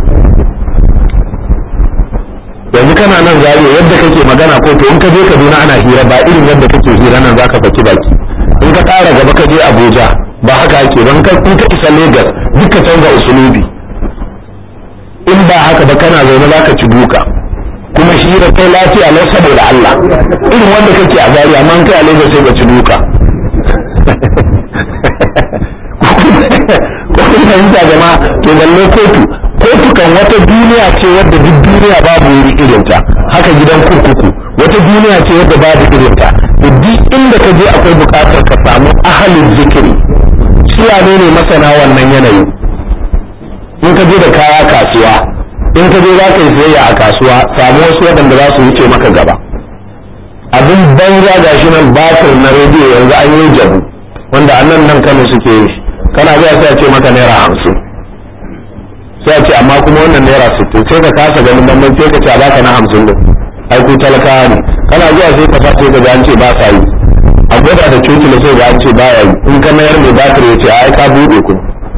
S1: yanzu kana nan zariya yadda kake magana ko to in ka je Kaduna ana hira ba irin yadda kake hira nan zaka faki baki in ka ƙara gaba ka je Abuja ba haka ake don ka in ka isa Lagos duka canza usulubi in ba haka ba kana zaune zaka ci duka kuma hira kai lafiya lau saboda Allah irin wanda kake a zariya amma in kai a Lagos sai ka ci duka ko kun fahimta jama'a to balle kotu kotu kan wata duniya ce wadda duk duniya babu wuri irinta haka gidan kurkuku wata duniya ce wadda babu irinta duk inda ka je akwai bukatar ka samu ahalin zikiri suwane ne masana wannan yanayi in ka je da kaya kasuwa in ka je za ka yi sayayya a kasuwa samu wasu waɗanda za su wuce maka gaba abin banza ga shi nan batir na rediyo yanzu an yi jabu wanda a nan nan kano suke yi kana zuwa sai a ce maka naira hamsin sai a ce amma kuma wannan naira sittin sai ka kasa ganin bambanci sai ka ce a baka na hamsin din ai ku talakawa ne kana zuwa sai ka sai ka ga an ce ba sa yi a gwada da coci da sai ga an ce ba ya yi in ka mayar mai batir ya ce a ai ka buɗe ku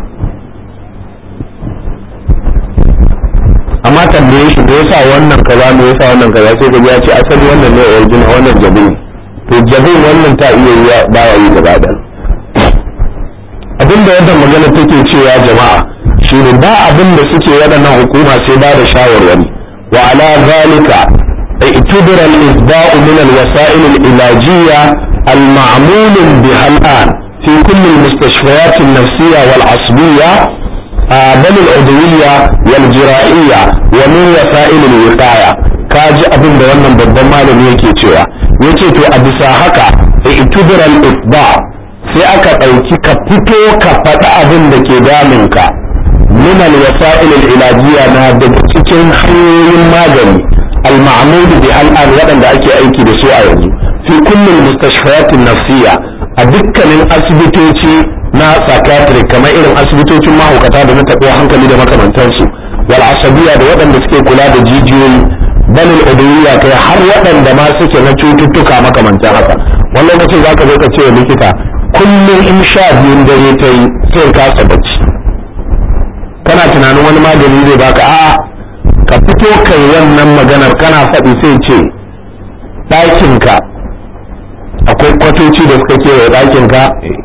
S1: amma tambaye shi me yasa wannan kaza me yasa wannan kaza sai ka ya ce asali wannan ne original wannan jabi to jabin wannan ta iya yi ba ya yi gaba da abinda wannan magana take cewa jama'a shine ba abin da suke waɗannan hukuma sai ba da shawarwari wa ala zalika اعتبر الإسباء من الوسائل العلاجية المعمول بها الآن في كل المستشفيات النفسية والعصبية بل العضوية والجرائية ومن وسائل الوقاية kaji abin da wannan babban malami yake cewa yace to a bisa haka i'tibir al-isba sai aka ɗauki ka fito ka faɗi abin da ke damunka min al-wasa'il al-ilajiyya na daga cikin hanyoyin magani al-ma'mud bi al-an waɗanda ake aiki da su a yanzu fi kullum mustashfayatin nafsiyya a dukkanin asibitoci na psychiatric kamar irin asibitocin mahaukata da na taɓo hankali da makamantansu wal asabiya da waɗanda suke kula da jijiyoyi balil udawiyya kai har waɗanda ma suke na cututtuka makamantan haka wani lokacin za ka zo ka ce wa likita kullum in sha biyun dare ta yi sai kasa bacci kana tunanin wani magani zai baka a'a ka fito kai wannan maganar kana faɗi sai ce ɗakinka akwai kwatoci da suka kewaye ɗakinka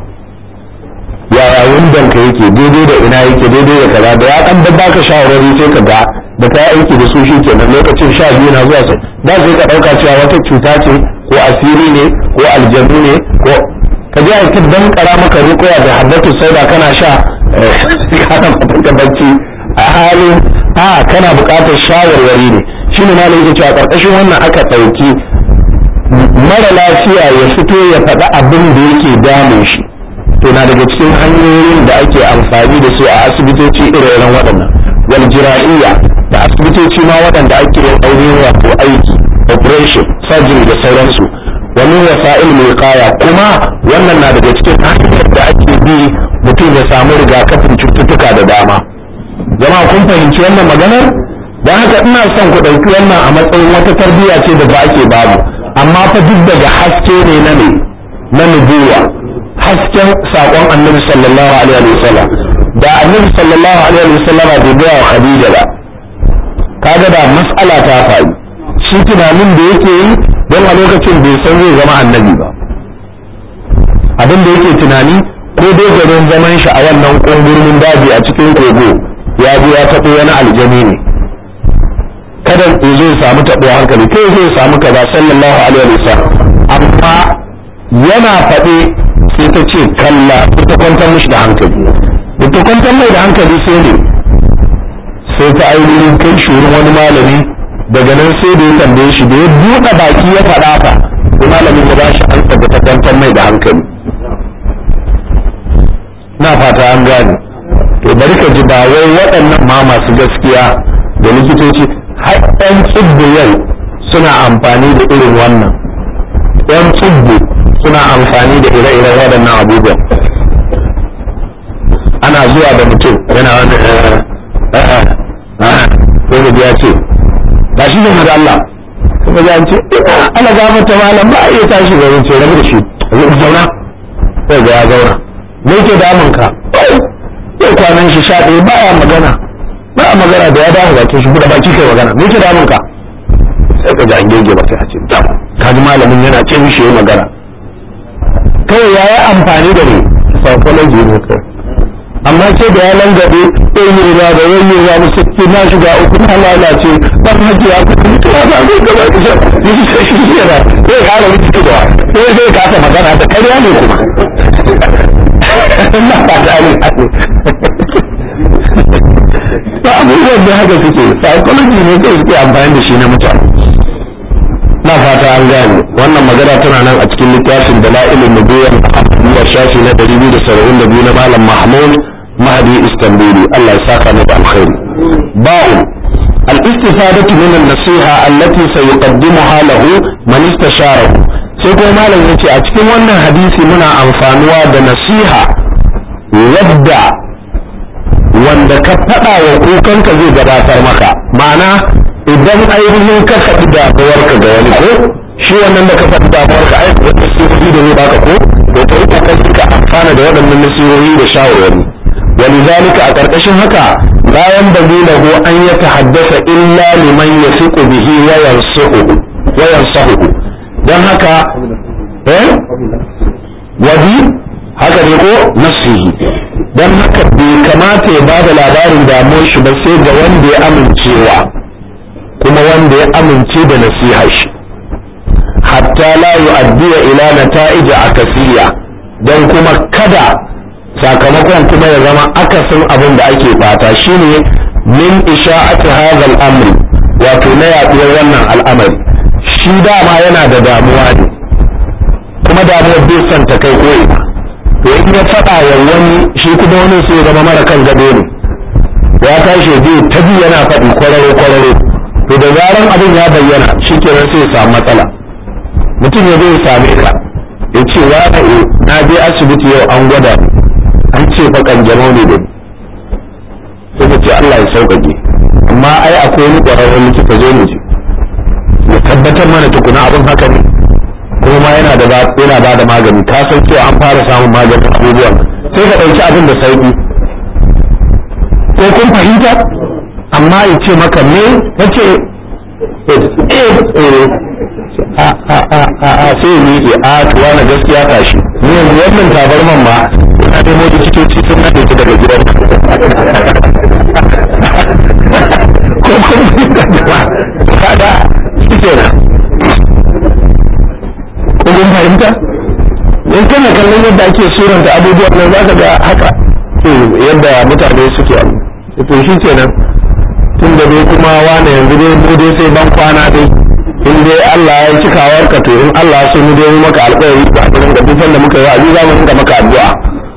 S1: yaya wundan ka yake daidai da ina yake daidai da kaza da ya ɗan babba ka shawarwari sai ka ga da ka aiki da su shi kenan lokacin sha biyu na zuwa sai da sai ka ɗauka cewa wata cuta ce ko asiri ne ko aljanu ne ko ka je aiki dan kara maka rukuya da haddatu sauda kana sha kana ka bacci a halin a kana buƙatar shawarwari ne shine ma yake cewa ƙarƙashin wannan aka ɗauki mara lafiya ya fito ya faɗi abin da yake damun shi to na daga cikin hanyoyin da ake amfani da su a asibitoci ire-iren waɗannan wal jira'iyya da asibitoci ma waɗanda ake yin ainihin wato aiki operation surgery da sauransu wani wasa'il mai kaya kuma wannan na daga cikin hanyar da ake bi mutum ya samu rigakafin cututtuka da dama jama'a kun fahimci wannan maganar don haka ina son ku ɗauki wannan a matsayin wata tarbiyya ce da ba ake babu amma fa duk daga haske ne na ne na nubuwa hasken saƙon annabi sallallahu alaihi wa sallam da annabi sallallahu alaihi wa sallam bai gaya wa khadija ba kaga da mas'ala ta faru shi tunanin da yake yi don a lokacin bai san zai zama annabi ba abin da yake tunani ko dai garin zaman shi a wannan kungurmin daji a cikin kogo ya bi ya taɓo wani aljani ne kada ya zo samu taɓo hankali kai zai samu kaza sallallahu alaihi wa sallam amma yana faɗe sai ta ce kalla sai ta kwantar mishi da hankali da ta kwantar mai da hankali sai ne sai ta ainihin kai shi wurin wani malami daga nan sai da ya tambaye shi da ya buɗe baki ya faɗa ka sai malamin ya bashi an da ta kwantar mai da hankali na fata an gane to bari ka ji ba wai waɗannan ma masu gaskiya da likitoci har ɗan tsibbi yau suna amfani da irin wannan ɗan tsibbi suna amfani da ire-iren waɗannan abubuwan ana zuwa da mutum yana wani sai da ya ce ba shi ne da Allah kuma ya ce ana gafar ta malam ba a iya tashi ga yin ce rabu da shi zauna sai ga ya zauna me ke damun ka yau kwanan shi sha ɗaya ba ya magana ba a magana da ya dawo bakin shi buɗe baki kai magana me ke damun ka sai ka ji an gege ba sai a ce ka ji malamin yana ce mishi ya magana kawai ya yi amfani da ne psychology ne kai amma ce da ya langabe ɗanyewa da yanyewa da sakki na shiga uku na lalace ban haji ya kuma mutu ya zai gaba da shi yi shi shi shi da zai kara mutu da sai zai kasa magana da karya ne kuma na fata ne ba abubuwan da haka suke psychology ne kai suke amfani da shi na mutane na fata an gane wannan magana tana nan a cikin littafin dala'ilin nubuwar abubuwar shafi na 272 na malam mahmud mahdi istanbuli Allah ya saka mata alkhairi ba'u al-istifadatu min an-nasiha allati sayuqaddimuha lahu man istasharahu sai kuma malam yace a cikin wannan hadisi muna amfanuwa da nasiha wadda wanda ka faɗa wa kukanka zai gabatar maka ma'ana idan ainihin ka faɗi damuwarka ga wani ko shi wannan da ka faɗi damuwar ka aika wata nasihohi da zai baka ko to ka yi kokari ka amfana da waɗannan nasihohi da shawarwari ولذلك أتركشن هكا لا ينبغي له أن يتحدث إلا لمن يثق به وينصحه وينصحه dan haka eh wadi haka ne ko nafsihi dan haka bai kamata ya bada labarin damuwar shi ba sai ga wanda ya amincewa kuma wanda ya amince da nasiha shi hatta la yu'addiya ila nata'ija akasiya dan kuma kada sakamakon kuma ya zama akasin abin da ake fata shine min isha'ati hadha al-amri wato na yaduwar wannan al'amari shi dama yana da damuwa ne kuma damuwar bai son ta kai ko ina to in ya faɗa wa wani shi kuma wani sai ya zama mara kan gado ne ya tashi zai ta bi yana faɗi kwararo kwararo to da zaran abin ya bayyana shi kenan sai ya samu matsala mutum ya zai same ka ya ce wa na je asibiti yau an gwada an ce fa kanjamau ne da ni sai ce Allah ya sauƙaƙe amma ai akwai wani ƙwararren likita zo mu je ya tabbatar mana tukuna abin haka ne kuma ma yana da yana ba da magani ka san cewa an fara samun maganin abubuwan sai ka ɗauki abin da sauƙi ko kun fahimta amma ya ce maka me ya ce a a a a a sai ya miƙe a tuwa na gaskiya tashi ni yanzu wannan tabarman ma na nemo likitoci sun nade ta daga gidan ko kuma kada shi kenan ko kun fahimta in kana kallon yadda ake suranta abubuwan nan za ka ga haka yadda mutane suke abu to shi kenan tun da dai kuma wane yanzu dai mu dai sai ban kwana dai in dai Allah ya cika warka to in Allah so mu dai maka alƙawari ba a da duk da muka yi wa'azi za mu rinka maka addu'a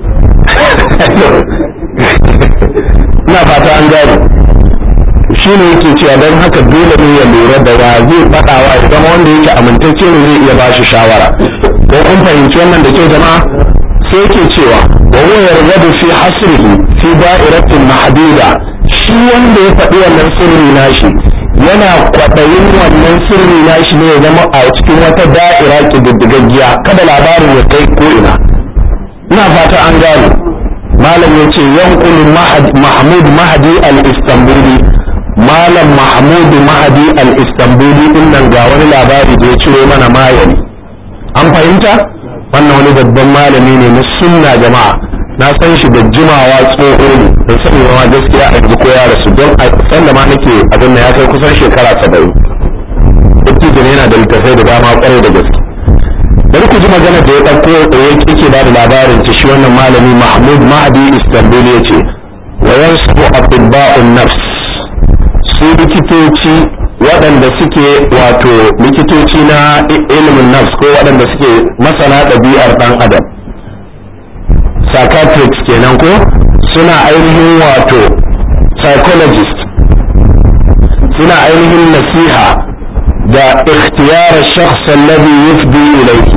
S1: ina fata an gane shi ne yake cewa don haka dole ne ya lura da wa zai faɗawa ya zama wanda yake amintacce ne zai iya bashi shawara ko kun fahimci wannan da ke jama'a sai yake cewa wa huwa yarghabu fi hasrihi fi da'iratin mahduda shi wanda ya faɗi wannan sirri nashi yana kwaɗayin wannan sirri nashi ne ya zama a cikin wata da'ira ƙididdigaggiya kada labarin ya kai ko ina ina fata an gane malam ya ce yankulu mahmud mahadi al-istanbuli malam mahmud mahadi al-istanbuli din nan ga wani labari da ya ciro mana mayani an fahimta wannan wani babban malami ne na sunna jama'a na san shi da jimawa tsoho ne da sani ma gaskiya a yanzu ko ya rasu don a san da ma nake abin da ya kai kusan shekara saba'in dattijo yana da littafai da dama kwarai da gaske bari ku ji magana da ya ɗauko yake ba da labarin ta shi wannan malami mahmud mahdi istanbul ya ce wa yansu atibba'un nafs su likitoci waɗanda suke wato likitoci na ilimin nafs ko waɗanda suke masana ɗabi'ar ɗan adam psychiatrists kenan ko suna ainihin wato psychologist suna ainihin nasiha da ikhtiyar shakhs alladhi yufdi ilayhi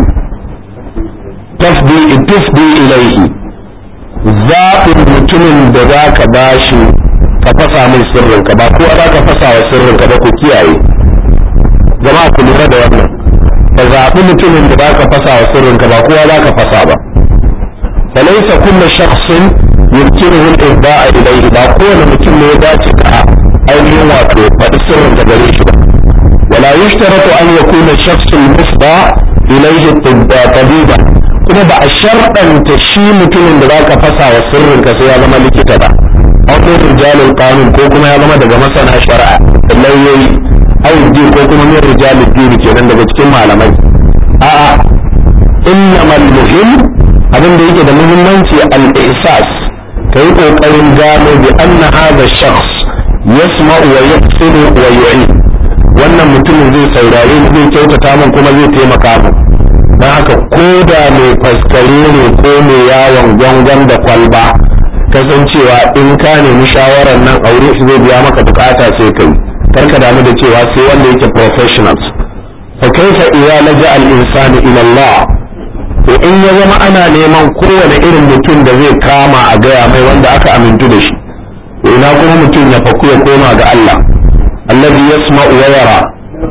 S1: tafdi tufdi ilayhi zaɓin mutumin da za ka bashi ka fasa mai sirrinka ba ko za ka fasa wa sirrinka ba ku kiyaye jama'a ku lura da wannan ka zaɓi mutumin da za ka fasa wa sirrinka ba kowa za ka fasa ba فليس كل شخص يمكنه الإفضاء إليه ba kowane mutum ne ya dace ka ainihin wato faɗi sirrin da gare shi ba ولا يشترط أن يكون الشخص المفضى إليه طبيبا kuma ba a sharɗanta shi mutumin da zaka fasa wa sirrin ka sai ya zama likita ba aw min rijalil qanun ko kuma ya zama daga masana shari'a lauyoyi aw din ko kuma min rijalil din kenan daga cikin malamai a'a innamal muhim abin da yake da muhimmanci al-ihsas kai kokarin gano bi anna hadha shakhs yasma'u wa yaqsidu wa yu'in wannan mutumin zai saurare ni zai kyautata min kuma zai taimaka min dan haka ko da mai faskare ne ko mai yawon gwangon da kwalba kasancewa in ka nemi shawarar nan aure shi zai biya maka bukata sai kai karka damu da cewa sai wanda yake professionals fa kaifa idza laja al-insanu ila Allah to in ya zama ana neman kowane irin mutum da zai kama a gaya mai wanda aka amintu da shi to ina kuma mutum ya faku ya koma ga Allah allazi yasma'u wa yara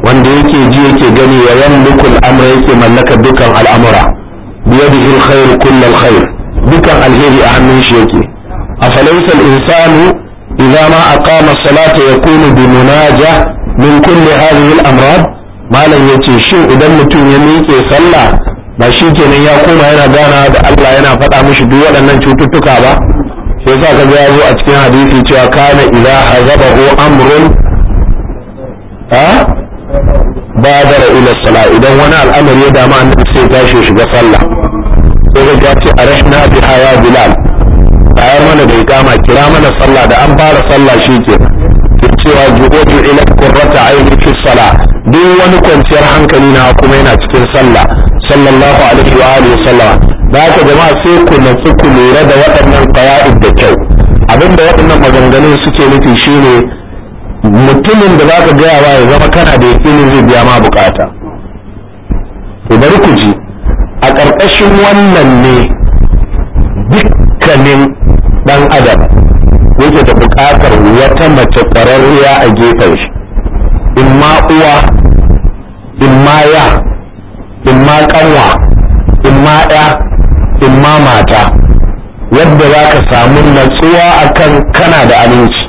S1: wanda yake ji yake gani ya yamliku al'amra yake mallaka dukan al'amura biyadihi alkhair kullu alkhair dukan alheri a hannun shi yake afalaysa al-insanu idza ma aqama as-salata yakunu bi munajah min kulli hadhihi al-amrad malam yace shin idan mutum ya miƙe sallah ba shi kenan ya koma yana gana da Allah yana faɗa mishi duk waɗannan cututtuka ba sai sa ka ya zo a cikin hadisi cewa kana idza hazabahu amrun ha badara ila sala idan wani al'amari ya dama annabi sai tashi shiga sallah sai ga ce arashna bi haya bilal bayar mana da ikama kira mana sallah da an fara sallah shikenan ke cewa ju'udu ila qurrata aini fi salah duk wani kwanciyar hankali na kuma yana cikin sallah sallallahu alaihi wa alihi sallam da haka jama'a sai ku natsu ku lura da waɗannan qawaid da kyau abinda waɗannan maganganun suke nufi shine mutumin da zaka gaya wa ya zama kana da yakinin zai biya ma bukata to bari ku ji a ƙarƙashin wannan ne dukkanin ɗan adam yake da buƙatar wata mace ƙwararriya a gefen shi in ma uwa in ma ya in ma kanwa in ma ɗa in ma mata yadda za ka samu natsuwa akan kana da aminci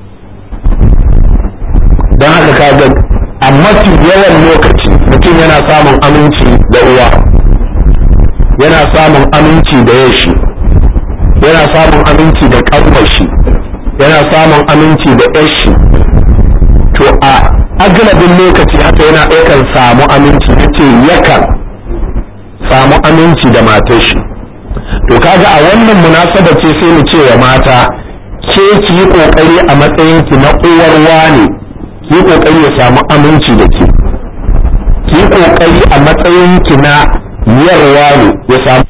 S1: don haka kaga a mafi yawan lokaci mutum yana samun aminci da uwa yana samun aminci da yashi yana samun aminci da kanwashi yana samun aminci da yashi to a agalabin lokaci haka yana yakan samu aminci ya ce yakan samu aminci da matar shi to kaga a wannan munasaba ce sai mu ce wa mata ke ki yi kokari a matsayin ki na uwar wane ki yi kokari ya samu aminci da ke ki yi kokari a matsayin ki na yarwa ne ya samu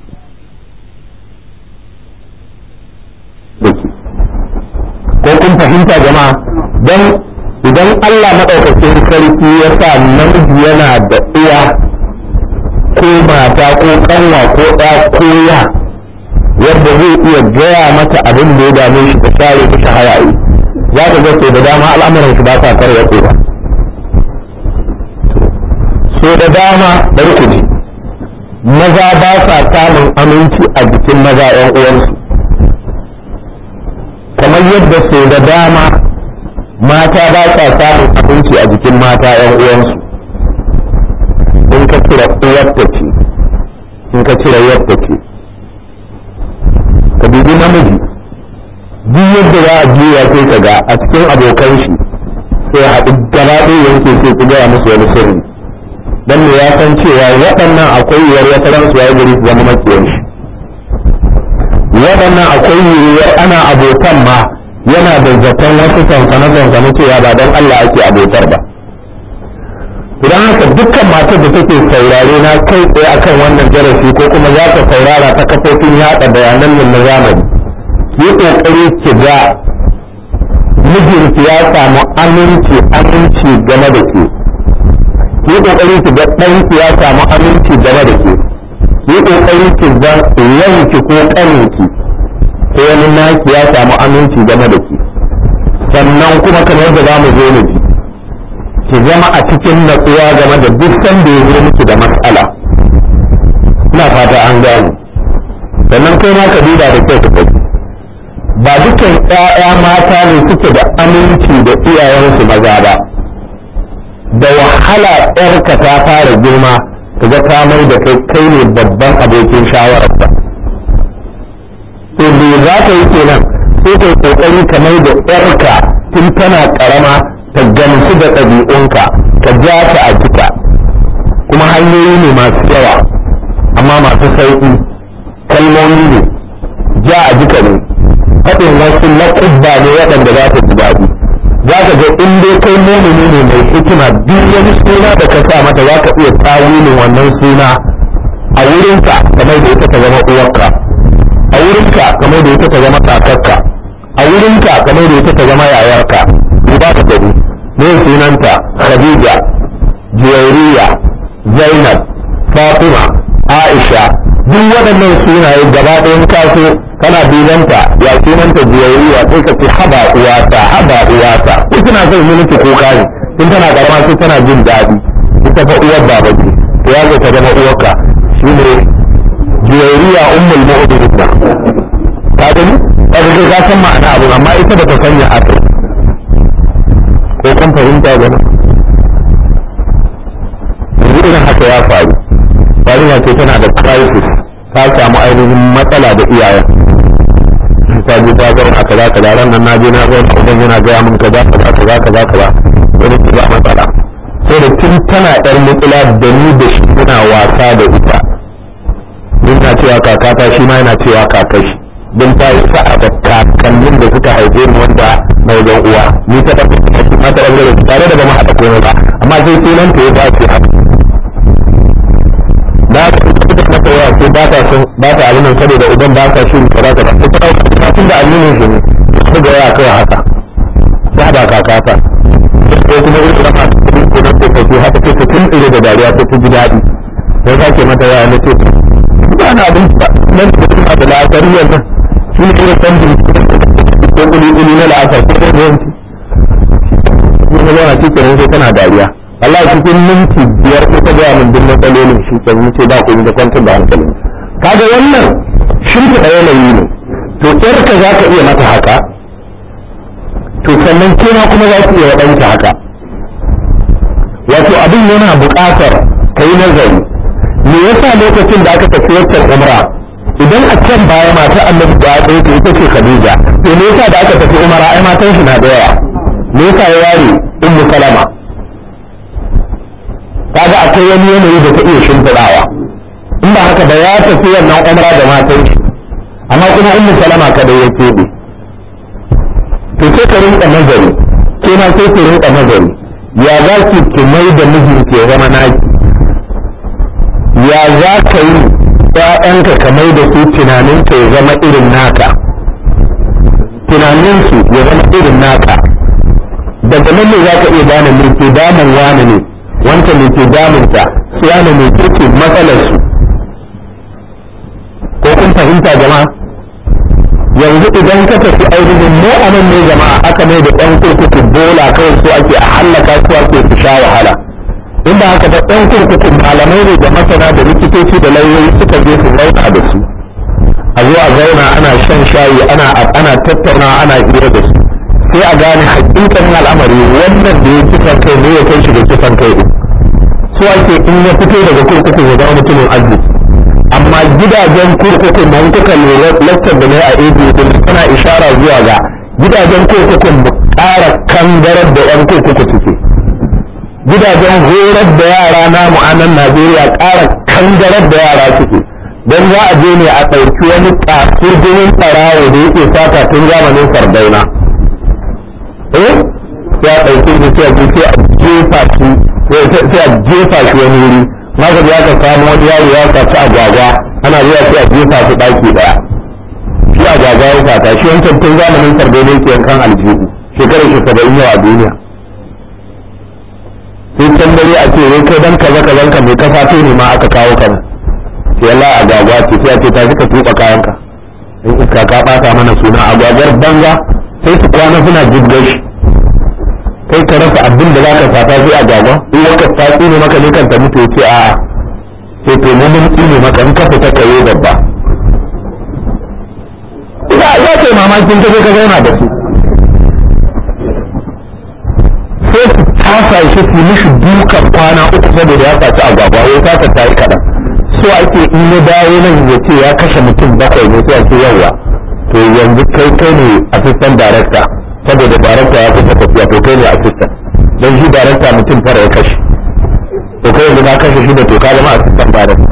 S1: ko kun fahimta jama'a don idan Allah maɗaukakin sarki ya sa namiji yana da uwa ko mata ko kanwa ko ɗa ko ya yadda zai iya gaya mata abin da ya dame shi ta share ta shahayayi za ka ga da dama al'amuran shi ba sa karya ba so da dama bari ku ji maza ba sa samun aminci a jikin maza 'yan uwansu kamar yadda so da dama mata ba sa samun abinci a jikin mata 'yan uwansu in ka cire uwarta ce in ka cire yadda ce ka dubi namiji duk yadda za a juya sai ka ga a cikin abokan shi sai haɗu gaba ɗaya yanke sai ku gaya musu wani sirri dan me ya san cewa waɗannan akwai yiwuwar wata ran su yayi gari su zama makiyan shi waɗannan akwai yiwuwar ana abokan ma yana da zaton wasu sansane-sansane cewa ba don Allah ake abotar ba idan haka dukkan matar da take saurare na kai tsaye akan wannan darasi ko kuma za ta saurara ta kafofin yaɗa bayanan nan na zamani ki yi ƙoƙari ki ga mijinki ya samu aminci aminci game da ke ki yi ƙoƙari ki ga ɗanki ya samu aminci game da ke ki yi ƙoƙari ki ga yanki ko ƙaninki ko wani naki ya samu aminci game da ke sannan kuma kamar yadda za mu zo mu ji ki zama a cikin natsuwa game da duk sanda ya zo miki da matsala ina fata an gane sannan kai ma ka duba da kyau ka ba dukan ƴaƴa mata ne suke da aminci da iyayensu maza ba da wahala ƴarka ta fara girma ka ga ta mai da kai kai ne babban abokin shawararsa to me za ka yi kenan sai kai kokari ka mai da ƴarka tun tana karama ta gamsu da ɗabi'unka ka ja ta a jika kuma hanyoyi ne masu yawa amma masu sauƙi kalmomi ne ja a jika ne faɗin wasu laƙubba ne waɗanda za ta ji daɗi za ka ga in dai kai mumini ne mai hikima duk wani suna da ka sa mata za ka iya tawilin wannan suna a wurinka kamar da ita ta zama uwarka a wurinka kamar da ita ta zama kakarka a wurinka kamar da ita ta zama yayarka duba ka gani me sunanta khadija juwairiya zainab fatima aisha duk waɗannan sunaye gaba ɗayan kaso kana dubanta ya sunanta juwairiya sai ka ce haba uwata haba uwata ko kina son yi miki kuka ne tun tana karama sai tana jin daɗi ita fa uwar baba ce to ya zo ta zama uwarka shine juwairiya ummul mu'minin ka gani kaga kai ka san ma'ana abu amma ita ba ta sanya a kai ko kun fahimta gani yanzu irin haka ya faru yarinya ce tana da crisis ta samu ainihin matsala da iyayen ta je ta zauna kaza kaza ran nan na je na zauna uban yana gaya min kaza kaza kaza kaza kaza wani ke ba matsala sai da tun tana yar matsala da ni da shi muna wasa da ita ni na cewa kakata shi ma yana cewa kakashi don ta yi sa'a da kakannin da suka haife ni wanda na wajen uwa ni ta tafi ma ta ɓangare tare da ba mu haɗa komai ba amma sai sunan ta ya dace haka da aka ita mata yawa sai ba ta son ba ta abin nan saboda uban ba ta shirin kaza kaza sai ta dauka tun da aminin shi ne su ga yawa kawai haka ta da kakata ko kuma irin da masu kudi ko na tsofaffi haka sai ta tun tsire da dariya ta ji daɗi sai ta ke mata yawa na ce ba na abin ba nan da kuma da la'asariyar nan shi ne irin sandin ko kuli-kuli na la'asar ko da yawanci ne zauna cikin sai tana dariya Allah cikin minti biyar ko ta gaya min duk matsalolin shi kan yi ce ba ku da kwantar da hankalin kaga wannan shimfiɗa yanayi ne to ka za ka iya mata haka to sannan kema kuma za ku iya waɗanta haka wato abin yana buƙatar ka yi nazari me yasa lokacin da aka tafi waccan umra idan a can baya mata annabi da ya tsaye ita ce khadija to me yasa da aka tafi umara ai matan shi na da yawa me yasa ya ware ummu salama kaga akwai wani yanayi da ta iya shimfiɗawa in ba haka ba ya tafi wannan umra da matan shi amma kuma ummu salama kada ya keɓe to sai ka rinka nazari ke ma sai ka rinka nazari ya za ki ki mai da mijinki ya zama naki ya za ka yi ‘ya'yanka ka mai da su tunaninka ya zama irin naka tunaninsu ya zama irin naka daga nan ne za ka iya gane me ke damun wani ne wanta me ke damunta su yana me ke matsalarsu ko kun fahimta jama'a yanzu idan ka tafi ainihin mu a nan ne jama'a aka mai da ɗan kurkuku bola kawai so ake a hallaka su ake su sha wahala in ba haka ba ɗan kurkuku malamai ne da masana da likitoci da lauyoyi suka je su zauna da su a zo a zauna ana shan shayi ana ana tattauna ana hira da su sai a gane hakikanin al'amari wannan da ya kisan kai ne ya kai shi da kisan kai din su ake in ya fito daga kurkuku ya zama mutumin arziki amma gidajen kurkukun da kuka lura lakcar da ne a ebi din suna ishara zuwa ga gidajen kurkukun ƙara kangarar da yan kurkuku suke gidajen horar da yara na mu'anan najeriya ƙara kangarar da yara suke don za a je ne a ɗauki wani ƙasurgumin ɓarawo da yake sata tun zamanin sardauna eh sai a ɗauki shi sai a jefa shi sai a jefa shi wani wuri maka ya ka samu wani yaro ya saci agwagwa ana zuwa sai a jefa su ɗaki ɗaya shi agwagwa ya sata shi wancan tun zamanin sardauna yake yankan aljihu shekarar shi saba'in yau a duniya sai can dare a ce wai kai dan kaza kazan ka mai kasa to ne ma aka kawo ka sai Allah agwagwa ce sai a ce ta ka tuba kayan ka in iska ka bata mana suna agwagwar banza sai su kwana suna jibgar shi kai ka rasa abin da zaka fata sai agwagwa in waka ta tsine maka ne kan ta mutu ce a sai to mu mun tsine maka in ka fita ka yi babba ina ya ce mamakin ka je ka zauna da su sai su tasa shi su mishi dukan kwana uku saboda ya saci agwagwa ya tasa ta yi kaɗan so ake in ya dawo nan ya ce ya kashe mutum bakwai ne sai ake yawa to yanzu kai kai ne assistant director saboda director ya kusa tafiya to kai ne assistant don shi director mutum fara ya kashe to kai yanzu na kashe shi da to ka zama assistant director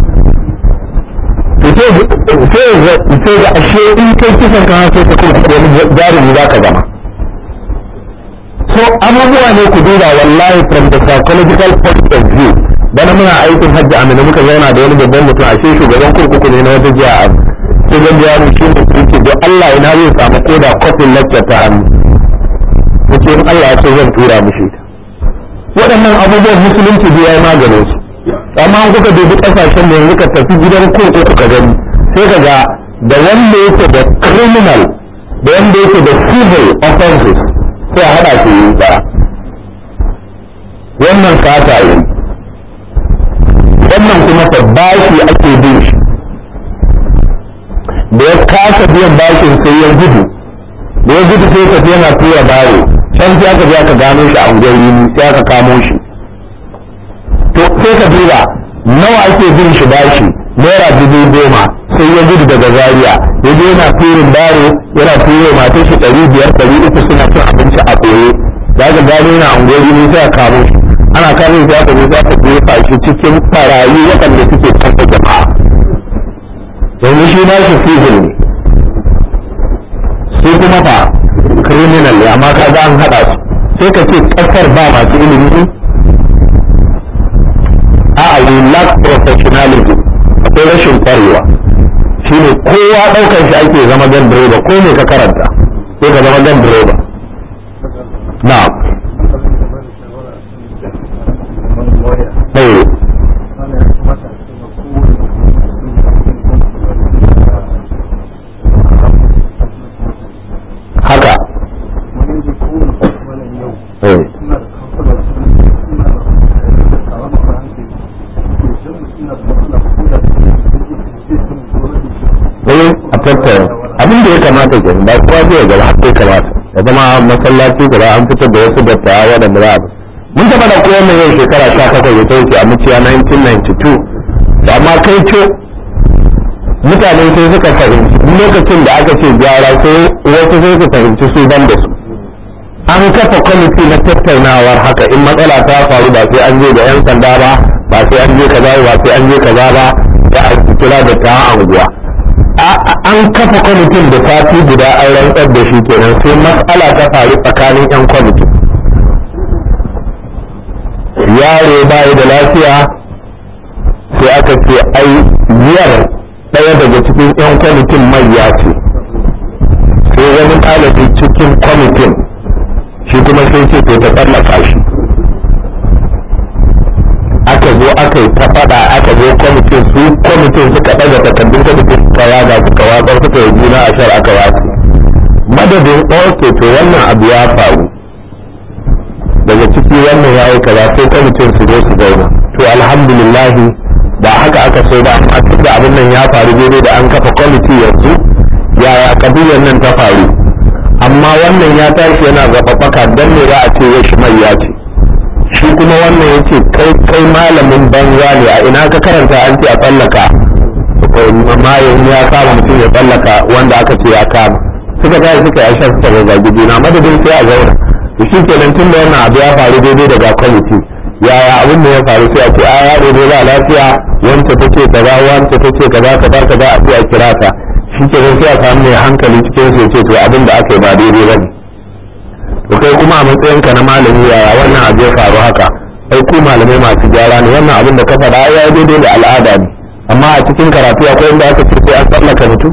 S1: to sai ga ashe in kai kisan ka sai ka kuma wani jarumi za ka zama so abubuwa ne ku duba wallahi from the psychological point of view bana muna aikin hajji amina muka zauna da wani babban mutum ashe shugaban kurkuku ne na wata jiya a sai zan biya mu shi mutum ce don Allah ina zai samu koda kofin lecture ta hannu muke in Allah ya so zan tura mishi waɗannan abubuwan musulunci biya ya maganin su amma an kuka dubi ƙasashen da yanzu ka tafi gidan kurkuku ka gani sai ka ga da wanda yake da criminal da wanda yake da civil offenses sai a haɗa su yi ɗaya wannan sata yi wannan kuma fa bashi ake bin shi da ya kasa biyan bashin sai ya gudu da ya gudu sai tafi yana tura baro can sai aka je aka gano shi a unguwar yini sai aka kamo shi to sai ka duba nawa ake bin shi bashi naira dubu goma sai ya gudu daga zaria ya je yana turin baro yana ture matar shi ɗari biyar ɗari uku suna cin abinci a ɓoye za ka gano yana unguwar yini sai a kamo shi ana kamo shi aka je za ka jefa shi cikin ɓarayi waɗanda suke canza jama'a yanzu shi ba shi fihil ne su kuma fa criminal ne amma kaga an haɗa su sai ka ce ƙasar ba masu ilimi ne a we lack professionalism akwai rashin kwarewa shi ne kowa ɗaukar shi ake zama gan direba ko ne ka karanta sai ka zama gan direba na haka eh a tattara abin da ya kamata ke ba kowa zai gaba haka ya kamata ya zama masallaci gaba an fitar da wasu dattawa waɗanda za a mun taɓa da kowa mai yau shekara sha takwas ya ta wuce a muciya 1992 to amma kai ce mutane sai suka fahimci lokacin da aka ce gyara sai wasu sai su fahimci su ban da su an kafa kwamiti na tattaunawar haka in matsala ta faru ba sai an je da yan sanda ba ba sai an je kaza ba sai an je kaza ba da a kira da ta anguwa an kafa kwamitin da sati guda an rantsar da shi kenan sai matsala ta faru tsakanin yan kwamitin yaro bayi da lafiya sai aka ce ai biyar ɗaya daga cikin 'yan kwamitin manya ce sai wani ɗalibi cikin kwamitin shi kuma sai ce to ta tsallaka shi aka zo aka yi ta faɗa aka zo kwamitin su kwamitin suka ɗaga takardun kwamitin suka yaga suka watsar suka yi juna a shar aka watsi madadin ok to wannan abu ya faru daga ciki wannan ya yi kaza sai kwamitin su zo su zauna to alhamdulillahi ba haka aka so ba amma duk da abin nan ya faru daidai da an kafa kwamiti yanzu yaya kabilar nan ta faru amma wannan ya tashi yana zaɓaɓɓaka don me za a ce ya shi mai ya ce shi kuma wannan ya ce kai kai malamin banza ne a ina ka karanta an ce a tsallaka mayin ya kama mutum ya tsallaka wanda aka ce ya kama suka tashi suka yi shan suka zazzagi juna madadin sai a zauna da shi kenan tun da wannan abu ya faru daidai daga kwamiti yaya abin da ya faru sai a ce a yaro ne ba lafiya wanda take kaza wanda take kaza kaza kaza a sai a kira ta shi ke sai a samu mai hankali cikin su ce to abin da aka yi ba daidai ba ne to kai kuma a matsayin ka na malami yaya wannan abu ya faru haka ai ku malamai masu gyara ne wannan abin da ka faɗa ya yi daidai da al'ada ne amma a cikin karatu akwai inda aka ce sai an tsallaka mutum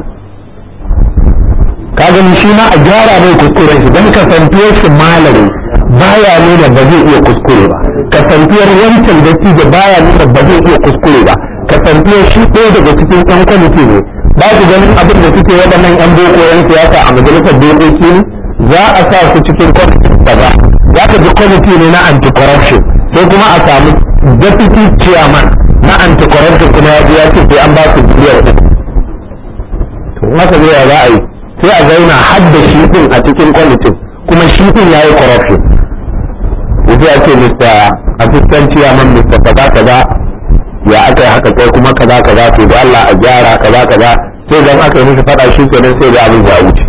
S1: ka gani shi ma a gyara mai kuskuren shi don kasantuwar shi malami baya nuna ba zai iya kuskure ba kasantuwar wancan dattijo baya nuna ba zai iya kuskure ba kasantuwar shi ɗaya daga cikin ɗan kwamiti ne ba ku ganin abin da suke waɗannan yan boko yan siyasa a majalisar dokoki ne za a sa su cikin kwamiti kaza za ka ji kwamiti ne na anti-corruption sai kuma a samu deputy chairman na anti-corruption kuma ya ji ya ce sai an ba su biliyan uku to haka zai za a yi sai a zauna har da shi din a cikin kwamitin kuma shi din ya yi corruption yanzu ya ce mr assistant chairman mr kaza kaza ya aka yi haka kai kuma kaza kaza to da Allah a gyara kaza kaza sai dan aka yi mishi fada shi kenan sai da abin ya wuce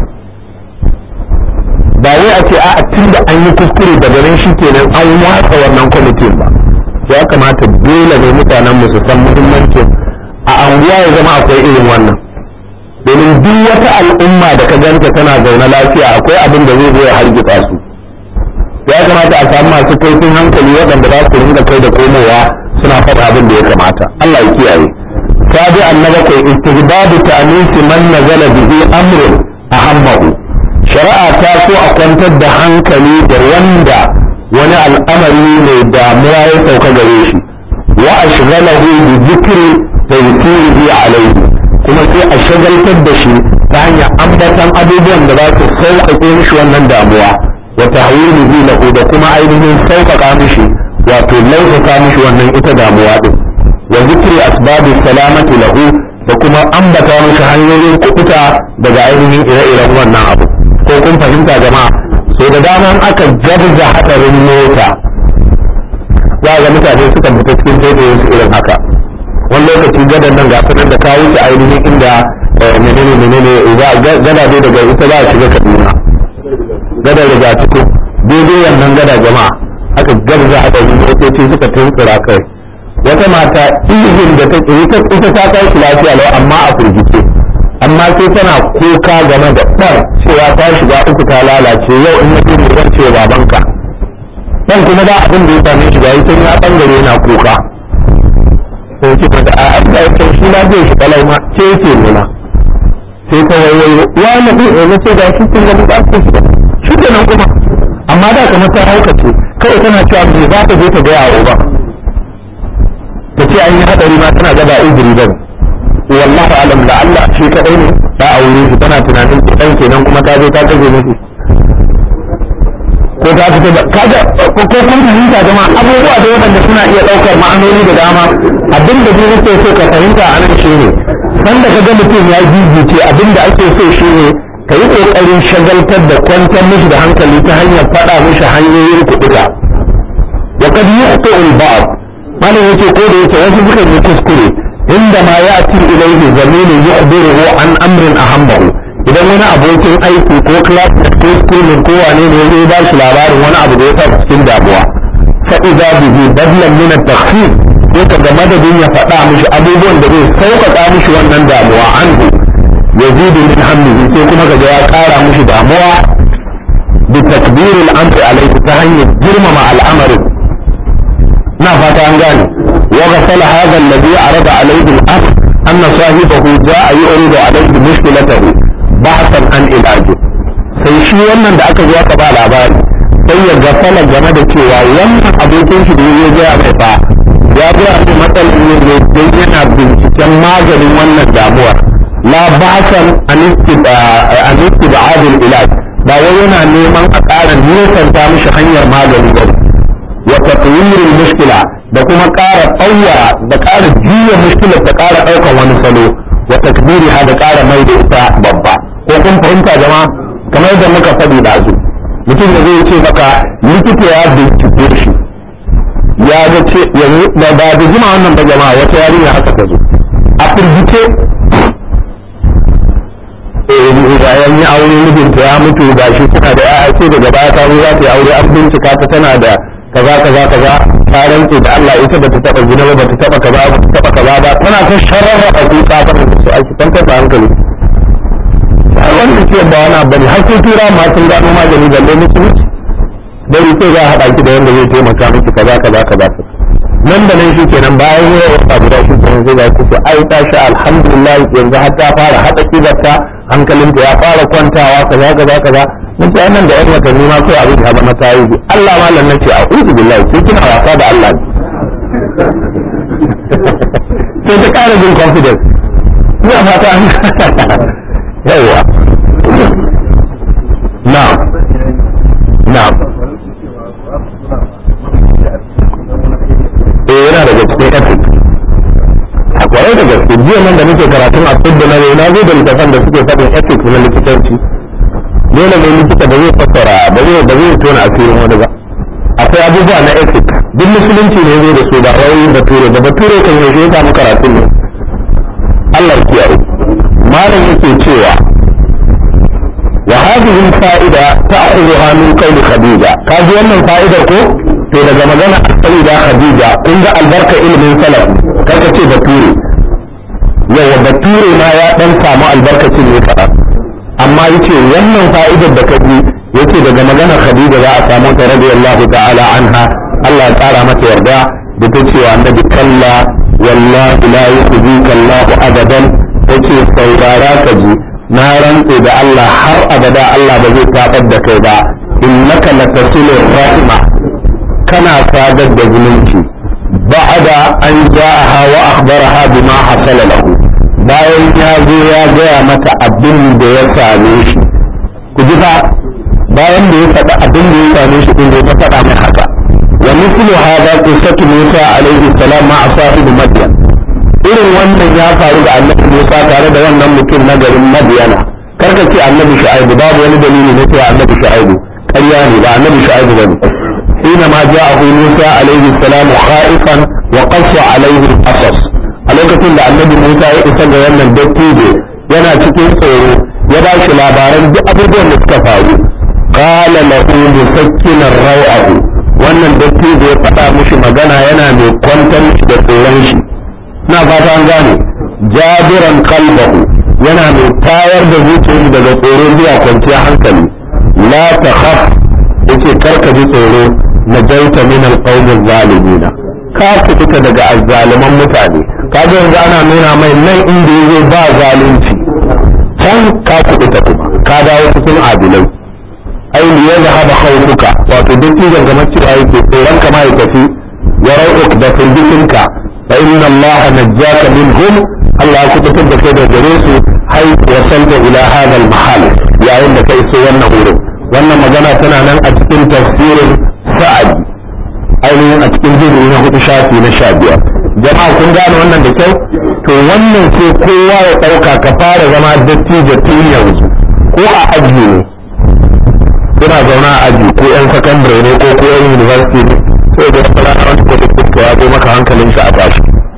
S1: ba wai a ce a tun da an yi kuskure daga nan shi kenan an watsa wannan kwamitin ba ya kamata dole ne mutanen mu su san muhimmancin a anguwa ya zama akwai irin wannan domin duk wata al'umma da ka ganta tana zaune lafiya akwai abin da zai zo ya hargitsa su ya kamata a samu masu kaifin hankali waɗanda za su rinka kai da komowa suna faɗa abin da ya kamata Allah ya kiyaye sabi annaba kai istibadu ta'nisi man nazala bihi amrun ahammahu shari'a ta so a kwantar da hankali da wanda wani al'amari mai damuwa ya sauka gare shi wa ashghalahu bi dhikri tawfihi alayhi kuma sai a shagaltar da shi ta hanyar ambatan abubuwan da za su sauƙaƙe mishi wannan damuwa wa tahwilihi lahu da kuma ainihin sauƙaƙa mishi wato lausasa mishi wannan ita damuwa din wa zikri asbabi salamati lahu da kuma ambata mishi hanyoyin kubuta daga ainihin ire-iren wannan abu ko kun fahimta jama'a so da dama aka jabza hadarin mota za ga mutane suka fita cikin taitayin su irin haka wani lokaci gadan nan ga kunan da kawo shi ainihin inda menene menene gada dai daga ita za a shiga kaduna gada daga cikin daidai wannan gada jama'a aka gabza hadarin motoci suka tuntsura kai wata mata ihin da ta ita ita ta kai shi lafiya lau amma a firgice amma sai tana kuka game da ɗan cewa ta shiga uku ta lalace yau in mutum ne zan ce babanka dan kuma ba abin da ya same shi ga ita ya bangare yana kuka sai ce mata a an da yake shi na zai shi kalau ma ce yake nuna sai ta wayoyi ya na bi ne ce ga shi kin ga ba ku shi kenan kuma amma da kamar ta haukace kawai tana cewa me za ta je ta ga yawo ba ta ce an yi hadari ma tana gaba izini ba wallahi alam da Allah shi kadai ne ta aure shi tana tunanin dan kenan kuma ta je ta kaje mishi ko ta fita da kaga ko kun fahimta jama'a abubuwa da wanda suna iya daukar ma'anoni da dama abin da duk yake so ka fahimta a nan shine san da kaga mutum ya gigice abin da ake so shine ka yi kokarin shagaltar da kwantar mishi da hankali ta hanyar faɗa mishi hanyoyin kuɗuka wa kad yuqtu al-ba'd malam yace ko da yake wasu suka yi kuskure inda ma ya'ti ilayhi zamilun yukhbiruhu an amrin ahammahu idan wani abokin aiki ko classmate ko schoolmate ko wane ne ya ba shi labarin wani abu da ya sa cikin damuwa fa idza bihi badlan min at-takhfif yake da madadin ya faɗa mishi abubuwan da zai sauƙaƙa mishi wannan damuwa anhu yazidu min hammihi sai kuma kaga ya ƙara mishi damuwa bi takbir al-amri alayhi ta hanyar girmama al'amarin na fata an gane wa ghasala hadha alladhi arada alayhi al-amr anna sahibahu ja'a yuridu alayhi mushkilatahu ba'san an ilaji sai shi wannan da aka zo aka ba labari sai ya gafala game da cewa wannan abokin shi da ya ga mai fa ya ga mai matsalar ne ne dan yana binciken maganin wannan damuwar la ba'san an istib'ad ilaj ba wai yana neman a ƙara nisanta mishi hanyar magani ba wa tatwir mushkila da kuma ƙara tsawara da ƙara juya mushkilar ta ƙara ɗaukar wani salo wa takbiriha da ƙara mai da ita babba ko kun fahimta jama'a kamar yadda muka faɗi da su mutum da zai ce maka likita ya bincike shi ya ga ce yanzu da ba da jima wannan ba jama'a wata yarinya haka ta zo a firgice bayan yi aure mijinta ya mutu ga shi tana da ya'ya ce daga baya ta zo za ta yi aure an bincika ta tana da kaza kaza kaza ta rantse da Allah ita bata taba gina ba bata taba kaza ba ta taba kaza ba tana ta sharara a kuka ta su aiki tantar da hankali wanda ke ba wani abu ne har sai tura ma sun gano magani da lai musulunci dai sai za a haɗa ki da wanda zai taimaka miki kaza kaza kaza nan da nan shi kenan bayan yau wata guda shi kenan zai ga kusa ai ta sha alhamdulillah yanzu har ta fara haɗa kibarta hankalinta ya fara kwantawa kaza kaza kaza mun ce nan da yan watanni ma kai abin ya zama tarihi Allah malam nace a uzu billahi sai kina wasa da Allah sai ta ƙara jin confidence ina fata an yawa na na eh yana daga cikin ethic a kwarai da gaske jiya nan da muke karatun a da na na zo da littafan da suke faɗin ethics na likitanci dole ne likita ba zai fassara ba zai ba zai tona asirin wani ba akwai abubuwa na ethic duk musulunci ne zai da su ba wai bature da bature kan yaushe ya samu karatun ne Allah ya kiyaye malam yake cewa wa hadhihi fa'ida ta'khudhuha min qawli khadija kaji wannan fa'idar ko to daga magana sayyida khadija kun ga albarka ilimin salaf kaga ce bature yawa bature ma ya dan samu albarkacin ne kaɗan amma yace wannan fa'idar da ka ji yace daga maganar khadija za a samu ta radiyallahu ta'ala anha Allah ya tsara mata yarda da ta ce wa annabi kalla wallahi la yukhzika Allah abadan tace saurara ka ji na rantse da Allah har abada Allah ba zai tabar da kai ba innaka latasilu rahima kana sadar da zumunci ba'da an ja'aha wa akhbaraha bima hasala lahu bayan ya zo ya gaya mata abin da ya same shi ku ji fa bayan da ya faɗi abin da ya same shi din ta faɗa mai haka wa mithlu hadha qissatu Musa alaihi salam ma'a sahib Madyan irin wannan ya faru da annabi Musa tare da wannan mutum na garin Madyana karka ce annabi Shu'aibu babu wani dalili na cewa annabi Shu'aibu ƙarya ne ba annabi Shu'aibu bane حينما جاءه موسى عليه السلام خائفا وقص عليه القصص a lokacin da annabi Musa ya isa ga wannan dattijo yana cikin tsoro ya ba shi labaran duk abubuwan da suka faru qala lahu musakkinan raw'ahu wannan dattijo ya faɗa mishi magana yana mai kwantar shi da tsoron shi na fata an gane jabiran qalbahu yana mai tayar da zuciyarsa daga tsoro zuwa kwanciyar hankali la takhaf yace karka ji tsoro najaita min alqawmi zalimina ka fita daga azzaliman mutane kaga yanzu ana nuna mai nan inda yazo ba zalunci can ka fita kuma ka dawo cikin adilai ai li yadhhab khawfuka wato duk idan kamar cewa yake tsoron ka ma ya tafi ya rau'uk da firgitinka fa inna Allah najjaka minhum Allah ya kubutar da kai da gare su hai wasalta ila hadha al-mahal yayin da kai so wannan wurin wannan magana tana nan a cikin tafsirin sa'ad ainihin a cikin jirgi na hudu shafi na sha biyar jama'a kun gane wannan da kyau to wannan sai kowa ya ɗauka ka fara zama dattijo tun yanzu ko a aji ne kuna zauna a aji ko yan sakandare ne ko ko yan university ne sai da wata rana wani ko da ya zo maka hankalin shi a tashi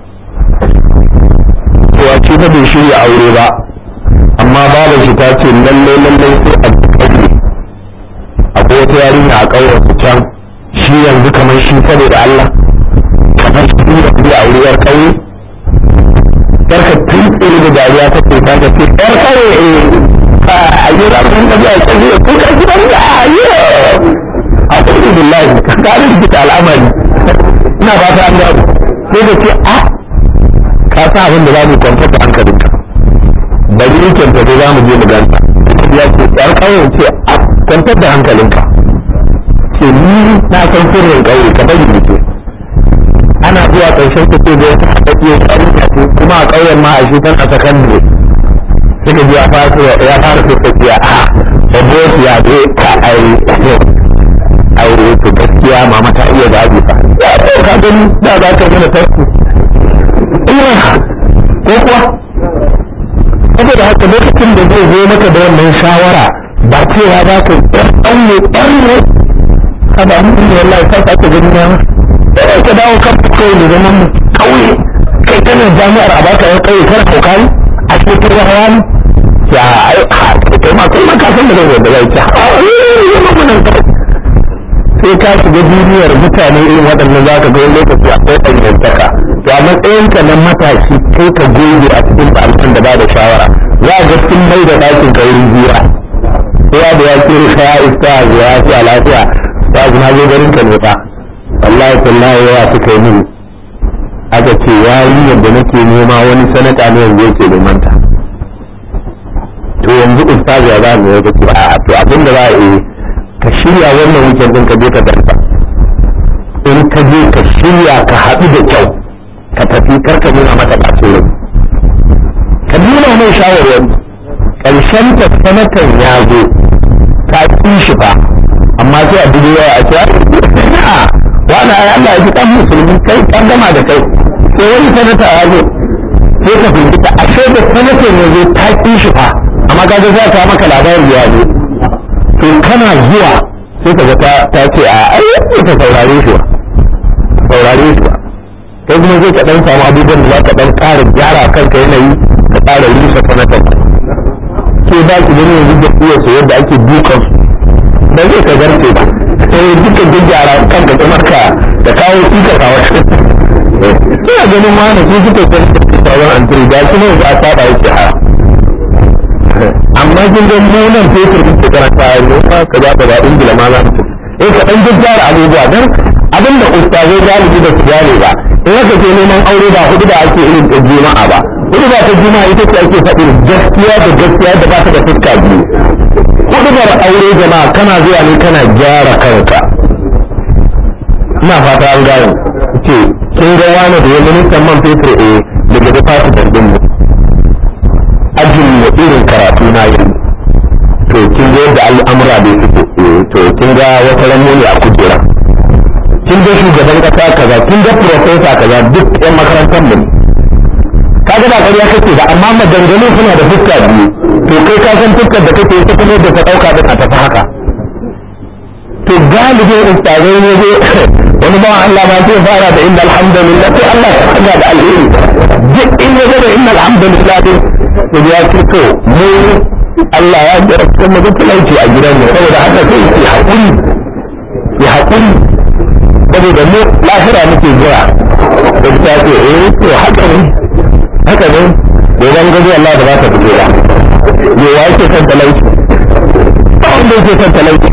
S1: to a ce bai shirya aure ba amma babu shi ta ce lalle lalle sai a ƙauye akwai wata yarinya a ƙauyen su can shi yanzu kamar shi saboda Allah kamar shi da kuma a wuriyar ƙauye yarka tun tsiri da dariya ta ce ta ce yar ƙauye a yi rafin da biya ƙauye ko ka gidan da a yi a ƙauye billahi ka gane rikita al'amari ina ba ta an gano sai da ce a ka sa abin da za mu kwantar da hankalinka bari yi kyanta da za mu je mu ganta ya ce yar ƙauye ce a kwantar da hankalinka ce ni na san sirrin ƙauye ka bari mu ce ana zuwa ƙarshen ta ce da wata haɗaɗɗiyar yarinya ce kuma a ƙauyen ma a shi tana sakandare suka ji ya fara ya fara tafiya a babbo ya je ka aure aure to gaskiya mama ta iya zaɓi fa ya ce ka gani da za ka gina tarku ko kuwa saboda haka lokacin da zai zo maka da wannan shawara ba cewa za ka ɗan ɗan ne ɗan ne kada an yi wallahi ka sa ka gani na sai ka dawo kan kai da zaman mu kauye kai kana jami'ar a baka ya kauye kar ka kai a cikin rawa ne ya ai ha kai ma kai ma ka san da zai da zai ci ha ya ma mun sai ka shiga duniyar mutane irin waɗannan za ka ga wani lokaci akwai ɗanyantaka to a matsayinka na matashi kai ka goge a cikin ɗaliban da ba da shawara za a ga sun mai da ɗakin kaurin jira kowa da ya ce ya isa ya fi a lafiya ba na zo garin ka ne fa wallahi tallahi yawa suka yi mini aka ce yayi yadda nake nema wani sanata ne yanzu yake neman ta to yanzu ustaz ya za mu yadda ce a to abin da za a yi ka shirya wannan weekend din ka je ka danta in ka je ka shirya ka haɗu da kyau ka tafi kar ka nuna mata ɓacin rai ka nuna mai shawarwari ƙarshen ta sanatan ya zo ka ƙi shi fa amma sai a dubu yawa a ce a wani ai Allah ya ji kan musulmi kai kan gama da kai sai wani sanata ya zo sai ka firgita ashe da sanatan ya zo ta ƙi shi fa amma ka ga za ta maka labarin ya zo to kana zuwa sai ka ga ta ce a ai ta saurare shi ba saurare shi ba kai kuma zai ka dan samu abubuwan da za ka dan ƙara gyara kanka yanayi ka ƙara rusa sanatan sai ba ki gani yanzu da iya su yadda ake dukan su ba zai ka zarce ba sai duka gyara kanka kamar ka da kawo sika ka wata ina ganin wani su suka san sauran antiri da su ne za a saba yake haya amma kin ga mu nan fetur din ke karanta a yau ka ka za ka ga ingila ma za mu eh ka dan gyara abubuwa dan abinda ustazai galibi da su gane ba in aka ce neman aure ba hudu da ake irin ta juma'a ba hudu ba ta juma'a ita ce ake faɗin gaskiya da gaskiya da ba ta da fuska biyu hudubar aure jama'a kana zuwa ne kana gyara kanka ina fata an gane ce kin ga wani da ya ministan man fetur eh daga da fati bandin mu ajin mu irin karatu na yi to kin ga yadda al'amura bai fito eh to kin ga wata ranmu ne a kujera kin ga shugaban kasa kaza kin ga profesa kaza duk yan makarantar mu kaga ba ƙarya kake ba amma maganganun suna da fuska biyu to kai ka san fuskar da kake ita kuma da ka ɗauka din a tafi haka to galibin ustazai ne zai wani ba Allah ba zai fara da inda alhamdulillah sai Allah ya sanya da alheri duk in ya ga da inda alhamdulillah din to ya ce to mu Allah ya jira cikin mu talauci a gidan mu saboda haka sai ya haƙuri ya haƙuri saboda mu lahira muke jira da ta ce eh to haka ne haka ne gobe gaji Allah da za ta fito ba me wa yake son talauci ba wanda yake son talauci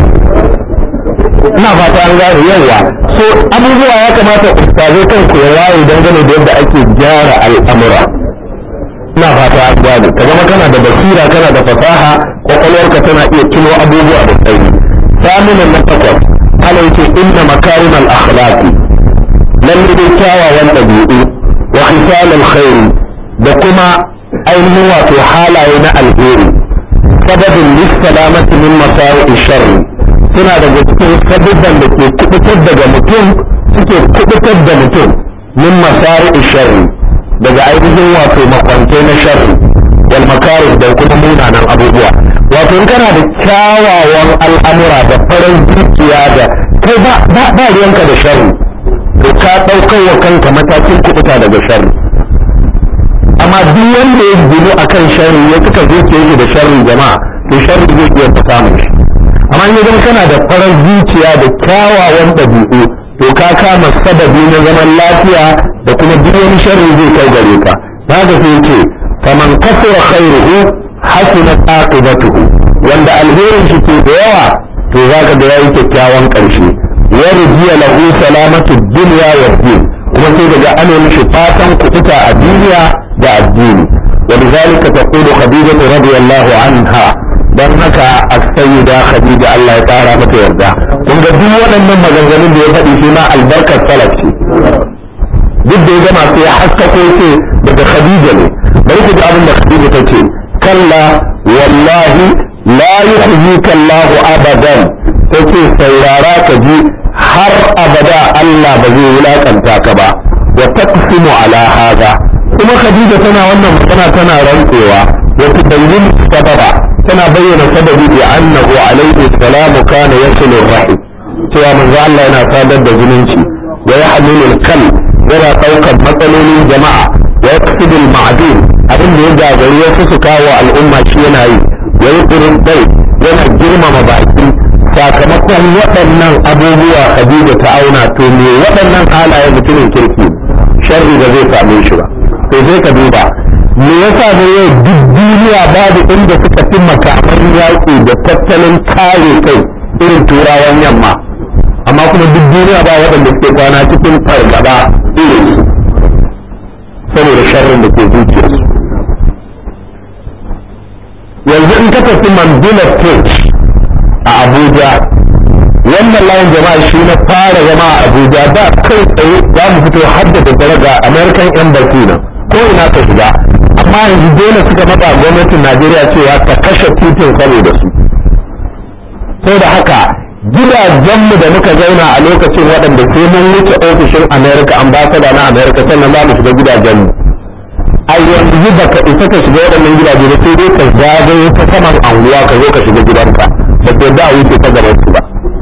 S1: ina fata an gane yawa so abubuwa ya kamata ustazai kanku ya waye dangane da yadda ake gyara al'amura ina fata an gane ka zama kana da basira kana da fasaha kwakwalwarka tana iya tuno abubuwa da tsayi samunan na takwas ana yake inna makarim al-akhlaqi lalle dai kyawawan ɗabi'u wa hisal al-khair da kuma ainihin wato halaye na alheri sababin lissalamati min masari sharri suna daga cikin sabubban da ke kubutar daga mutum suke kubutar da mutum min masari sharri daga ainihin wato makwantai na sharri wal makari da kuma munanan abubuwa wato in kana da kyawawan al'amura da farin zuciya da kai ba ba ruwanka da sharri to ka ɗaukar wa kanka matakin kubuta daga sharri amma duk wanda ya gino akan sharri ya suka zuciya yake da sharri jama'a to sharri zai iya samun shi amma in zama kana da farar zuciya da kyawawan ɗabi'u to ka kama sababi na zaman lafiya da kuma duk wani sharri zai kai gare ka haka sai ce faman kasura khairuhu hasunat aqibatuhu wanda alherin shi ke da yawa to zaka ga yayi kyakkyawan ƙarshe wa rujiya lahu salamatu dunya wa din kuma sai daga ana mishi fatan kuɓuta a duniya da addini ولذلك تقول خديجة رضي الله عنها don haka a sayyida khadija Allah ya kara mata yarda kun ga duk waɗannan maganganun da ya faɗi shi ma albarkar salaf ce duk da ya gama sai ya haskako ce daga khadija ne bari ku ji abin da khadija ta ce kalla wallahi la yukhzika Allah abadan ta ce saurara ka ji har abada Allah ba zai wulakanta ka ba wa taqsimu ala hada kuma khadija tana wannan magana tana rantsewa wa tubayyin sababa tana bayyana sababi bi annahu alaihi salamu kana yasilu rahim cewa manzo Allah yana sadar da zumunci wa yahmilu al-kal yana daukar matsalolin jama'a wa yaksubu al-ma'dum abin da ya gagari wasu su kawo al'umma shi yana yi wa yuqrin bai yana girmama baki sakamakon waɗannan abubuwa Khadija ta auna to me waɗannan halaye mutumin kirki sharri da zai same shi ba to sai ka duba me yasa ne yau duk duniya babu inda suka fi makaman yaƙi da tattalin kare kai irin turawan yamma amma kuma duk duniya ba waɗanda suke kwana cikin fargaba irin su saboda sharrin da ke zuciyarsu yanzu in ka tafi mandela stage a abuja wannan layin jama'a shi na fara zama a abuja da kai tsaye za mu fito haddada daraja american embassy na ko ina ka shiga amma yanzu dole suka matsa gwamnatin najeriya cewa ta kashe titin saboda su sai da haka gidajenmu da muka zauna a lokacin waɗanda sai mun wuce ofishin america ambasada na america sannan za mu shiga gidajenmu a yanzu ba ka isa ka shiga waɗannan gidaje da sai dai ka zagaye ta saman anguwa ka zo ka shiga gidanka ba ta da a wuce ta gaban su ba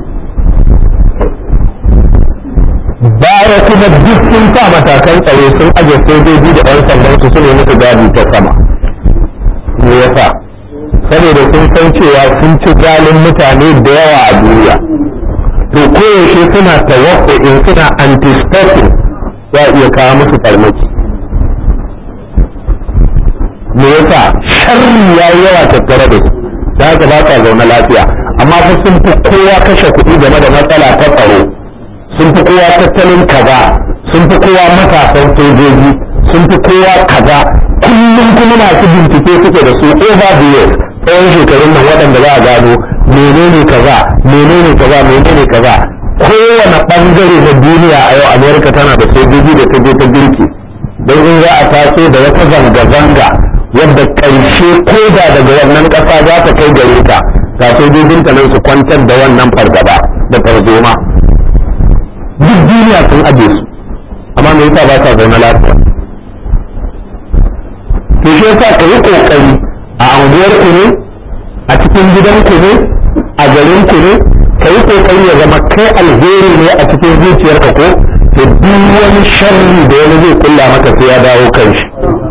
S1: baya kuma duk sun sa matakan tsaro sun aje sojoji da ɗan sandan su sune musu gadi ta sama me yasa saboda sun san cewa sun ci galin mutane da yawa a duniya to koyaushe suna tawakkuin suna anticipating za iya kawo musu farmaki me yasa sharri ya yi yawa tattare da su da haka ba sa zaune lafiya amma fa sun fi kowa kashe kuɗi game da matsala ta tsaro sun fi kowa tattalin kaza sun fi kowa matasan sojoji sun fi kowa kaza kullum kuma masu bincike suke da su over the years tsawon shekarun nan waɗanda za a gano menene kaza menene kaza menene kaza kowane ɓangare na duniya a yau amerika tana da sojoji da ta je ta girki don in za a taso da wata zanga-zanga yadda ƙarshe koda daga wannan ƙasa za ta kai gare ta ga sojojinta nan su kwantar da wannan fargaba da tarzoma duk duniya sun aje su amma me yasa ba sa zaune lafiya to shi yasa ka yi kokari a anguwar ku ne a cikin gidan ku ne a garin ku ne ka yi kokari ya zama kai alheri ne a cikin zuciyarka ko to duk wani sharri da wani zai kulla maka sai ya dawo kan shi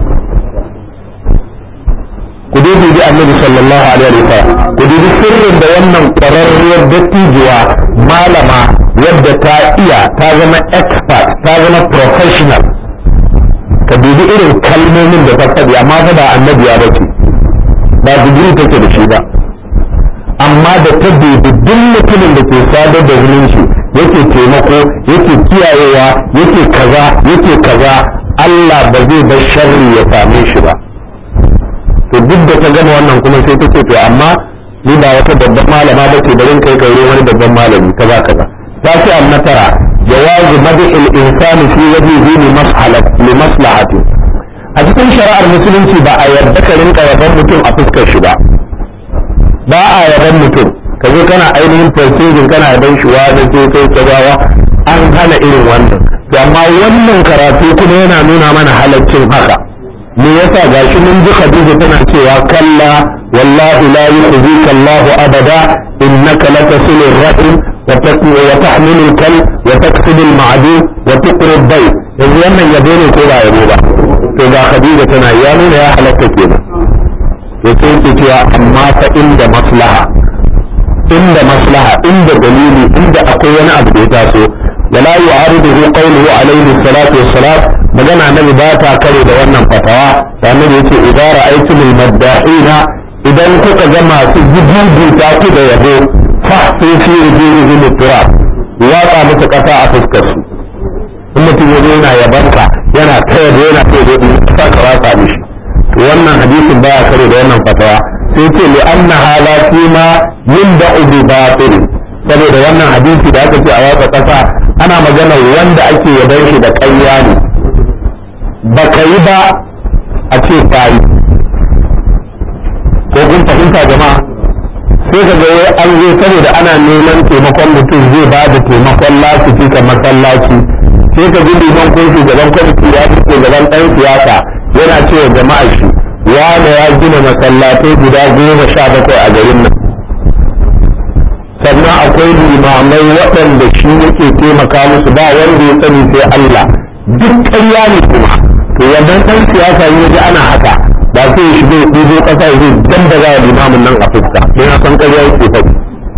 S1: ku dubi bi annabi sallallahu alaihi wa sallam ku dubi sirrin da wannan kwararriyar dattijuwa malama yadda ta iya ta zama expert ta zama professional ka dubi irin kalmomin da ta faɗi amma fa ba annabiya ba ce ba digiri take da shi ba amma da ta dubi duk mutumin da ke sadar da zumunci yake taimako yake kiyayewa yake kaza yake kaza Allah ba zai bar sharri ya same shi ba to duk da ta gama wannan kuma sai ta ce to amma ni ba wata babban malama ba ce bari kai kai wani babban malami kaza kaza ta ce an natara jawazu mad'il insani fi wajhihi li mas'alati li maslahati a cikin shari'ar musulunci ba a yarda ka rinka yaban mutum a fuskar shi ba ba a yaban mutum ka zo kana ainihin tafsirin kana yaban shi wa da sai kai kazawa an hana irin wannan to amma wannan karatu kuma yana nuna mana halaccin haka me yasa gashi mun ji Khadija tana cewa kalla wallahi la yukhzika Allah abada innaka latasilu ar-rahim wa taqwa wa tahmilu al-kal wa taksibu al-ma'dum wa tuqri al-bayt yanzu wannan yabo ne ko ba yabo ba to ga Khadija tana ya nuna ya halatta kenan ya ce ki cewa amma fa inda maslaha inda maslaha inda dalili inda akwai wani abu da ya taso ولا يعارضه قوله عليه الصلاة والسلام magana annabi ba ta kare da wannan fatawa da annabi yace idan ra'aytum al-maddahina idan kuka ga masu jibuta ku da yabo fa sai fi rujuhi turab watsa musu kasa a fuskar su in mutum ya zo yana yabanka yana kai da yana kai da kasa ka watsa mishi to wannan hadisin baya kare da wannan fatawa sai ce li anna hala fima yunda'u bi batil saboda wannan hadisi da aka ce a watsa kasa ana magana wanda ake yaban shi da ƙarya ne ba ka yi ba a ce ka yi ko kun fahimta jama'a sai ka ga an zo saboda ana neman taimakon mutum zai ba da taimakon lasifi ka masallaci sai ka ji liman ko shugaban kwamiti ya fi shugaban ɗan siyasa yana cewa jama'a shi wanda ya gina masallatai guda goma sha bakwai a garin nan sannan akwai limamai waɗanda shi yake taimaka musu ba wanda ya sani sai Allah duk ƙarya ne kuma to wannan ɗan siyasa ya ji ana haka ba sai ya shigo ɗigo ƙasa ya zai dan da za limamin nan a fuska sai na san ƙarya yake faɗi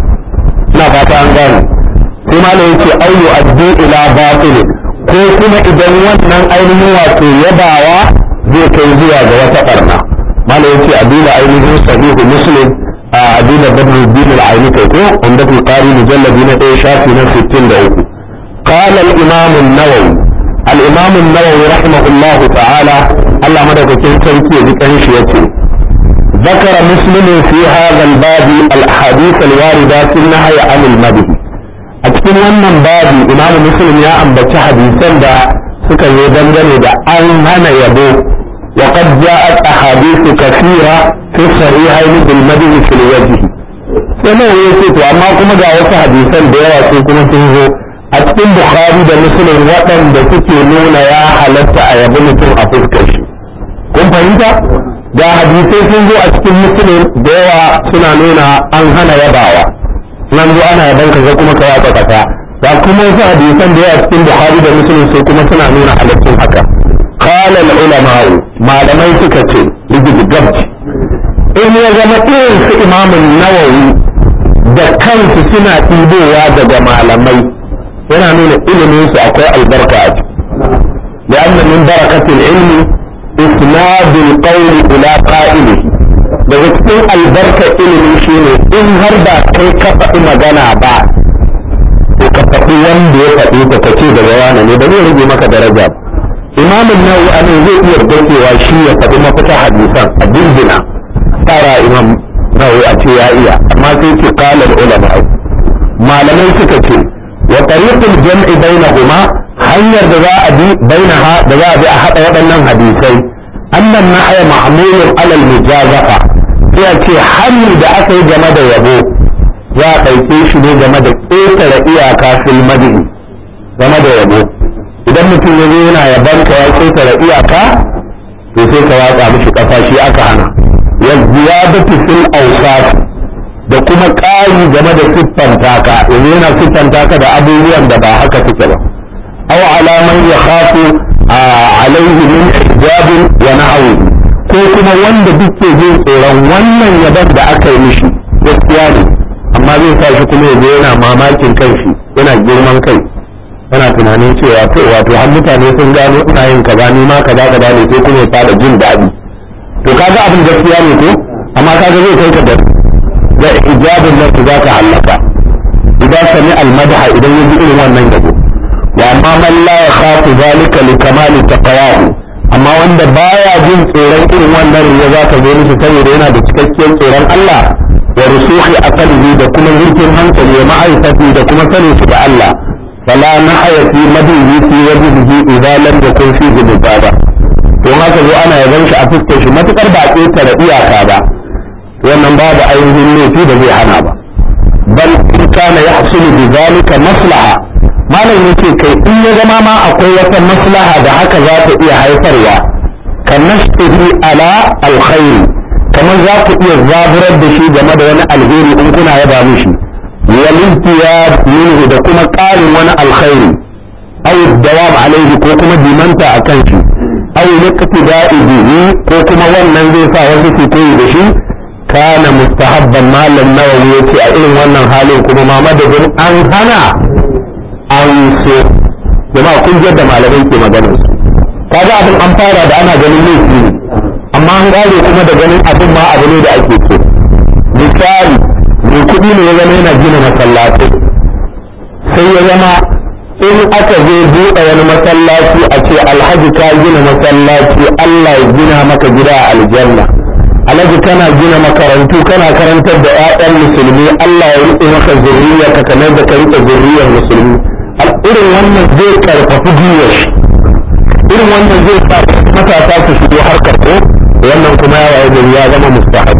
S1: ina fata an gane sai malam yace au yu'addi ila batil ko kuma idan wannan ainihin wato yabawa zai kai zuwa ga wata ɓarna malam yace a duba ainihin sahihu muslim عديل بدر الدين العيني كيكو عندك القاري مجلد هنا ايه شافي نفس التين دعوكو قال الامام النووي الامام النووي رحمه الله تعالى الله مدى كتير تنكي ذكرش يتي ذكر مسلم في هذا الباب الاحاديث الواردة في النهي عن المدح أتكلم wannan babi imamu muslim ya ambaci hadisan da suka yi dangane da an hana yabo وقد جاءت أحاديث كثيرة في الصحيحين بالمدح في الوجه sai ya ce to amma kuma ga wasu hadisan da yawa sai kuma sun zo a cikin bukhari da muslim waɗanda suke nuna ya halatta a yabi mutum a fuskar shi kun fahimta ga hadisai sun zo a cikin muslim da yawa suna nuna an hana yabawa nan zo ana yaban ka ga kuma ka watsa kasa ga kuma wasu hadisan da yawa cikin bukhari da muslim sai kuma suna nuna halaccin haka قال العلماء ما لم يتكتل لجد قبج إن يزم في إمام النووي da kansu suna ɗibowa daga malamai yana nuna ilimin su akwai albarka a ciki لأن من بركة العلم إسناد القول إلى قائله daga cikin albarka ilimi shine in har ba kai ka faɗi magana ba to ka faɗi wanda ya faɗi ka kace daga wani ne ba zai rage maka daraja ba imamin nawawi anan zai iya dakewa shi ya faɗi mafita hadisan a dindina tsara imam nawawi a ce ya iya amma sai ce qala ulama malamai suka ce wa tariqul jam'i bainahuma hanyar da za a bi bainaha da za a bi a hada waɗannan hadisai annan nahya ma'mulun alal mujazafa sai a ce hannu da aka yi game da yabo za a ɗauke shi ne game da ƙetare iyaka fil madini game da yabo idan mutum ya zo yana yaban ka ya ƙetare iyaka to sai ka watsa mishi ƙafa shi aka hana wa ziyadatu fil awsaf da kuma ƙari game da siffanta ka yanzu yana siffanta ka da abubuwan da ba haka suke ba aw ala man yakhafu alaihi min hijabin wa nahwi ko kuma wanda duk ke jin tsoron wannan yaban da aka yi mishi gaskiya ne amma zai sa shi kuma yaje yana mamakin kanshi yana girman kai yana tunanin cewa to wato har mutane sun gano ina yin kaza ni ma kaza kaza ne sai kuma ya fara jin daɗi to kaga abin gaskiya ne ko amma kaga zai kai ka da da ijabin nan za ka halaka idan sami almadaha idan ya ji irin wannan yabo wa amma man la yakhafu zalika li kamali taqwahu amma wanda baya jin tsoron irin wannan riya za ka zo mishi saboda yana da cikakken tsoron Allah wa rusuhi aqlihi da kuma zurfin hankali wa ma'rifati da kuma sanin shi da Allah fala nahaya fi madihi fi wajhihi idza lam yakun fi mubaba don haka zo ana yaban shi a fuskar shi matukar ba ƙetare iyaka ba wannan babu ainihin laifi da zai hana ba bal in kana yahsulu bi zalika maslaha malam yake kai in ya zama ma akwai wata maslaha da haka za ta iya haifarwa kan nashtihi ala alkhairi kamar za ku iya zaburar da shi game da wani alheri in kuna yaba mishi wal intiyad minhu da kuma ƙarin wani alkhairi aw dawam alaihi ko kuma dimanta akan shi aw liqtida'i bihi ko kuma wannan zai sa wasu su koyi da shi kana mustahabban malam nawawi yace a irin wannan halin kuma ma madadin an hana an so jama'a kun ji da malamai ke maganar su kaga abin an fara da ana ganin laifi ne amma an gane kuma da ganin abin ma abu ne da ake so misali mai kuɗi ne ya zama yana gina masallatai sai ya zama in aka zo buɗe wani masallaci a ce alhaji ka gina masallaci Allah ya gina maka gida a aljanna alhaji kana gina makarantu kana karantar da 'ya'yan musulmi Allah ya riƙe maka zurriya ka kamar da ka riƙe zurriyar musulmi irin wannan zai karfafi gwiwar shi irin wannan zai sa matasa su shigo harkar ko wannan kuma ya waye gari ya zama mustahab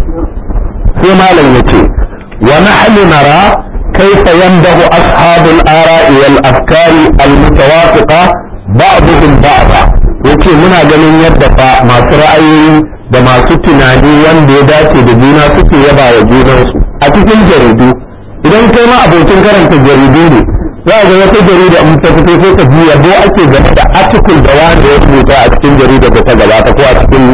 S1: sai malam yace wa nahnu nara kayfa yanbahu ashabul ara'i wal afkari al mutawafiqa ba'dhum ba'da yace muna ganin yadda fa masu ra'ayoyi da masu tunani wanda ya dace da juna suke yaba wa junansu a cikin jaridu idan kai ma abokin karanta jaridu ne za ga wata jarida in ta fito sai ka ji yabo ake game da article da wanda ya rubuta a cikin jarida da ta gabata ko a cikin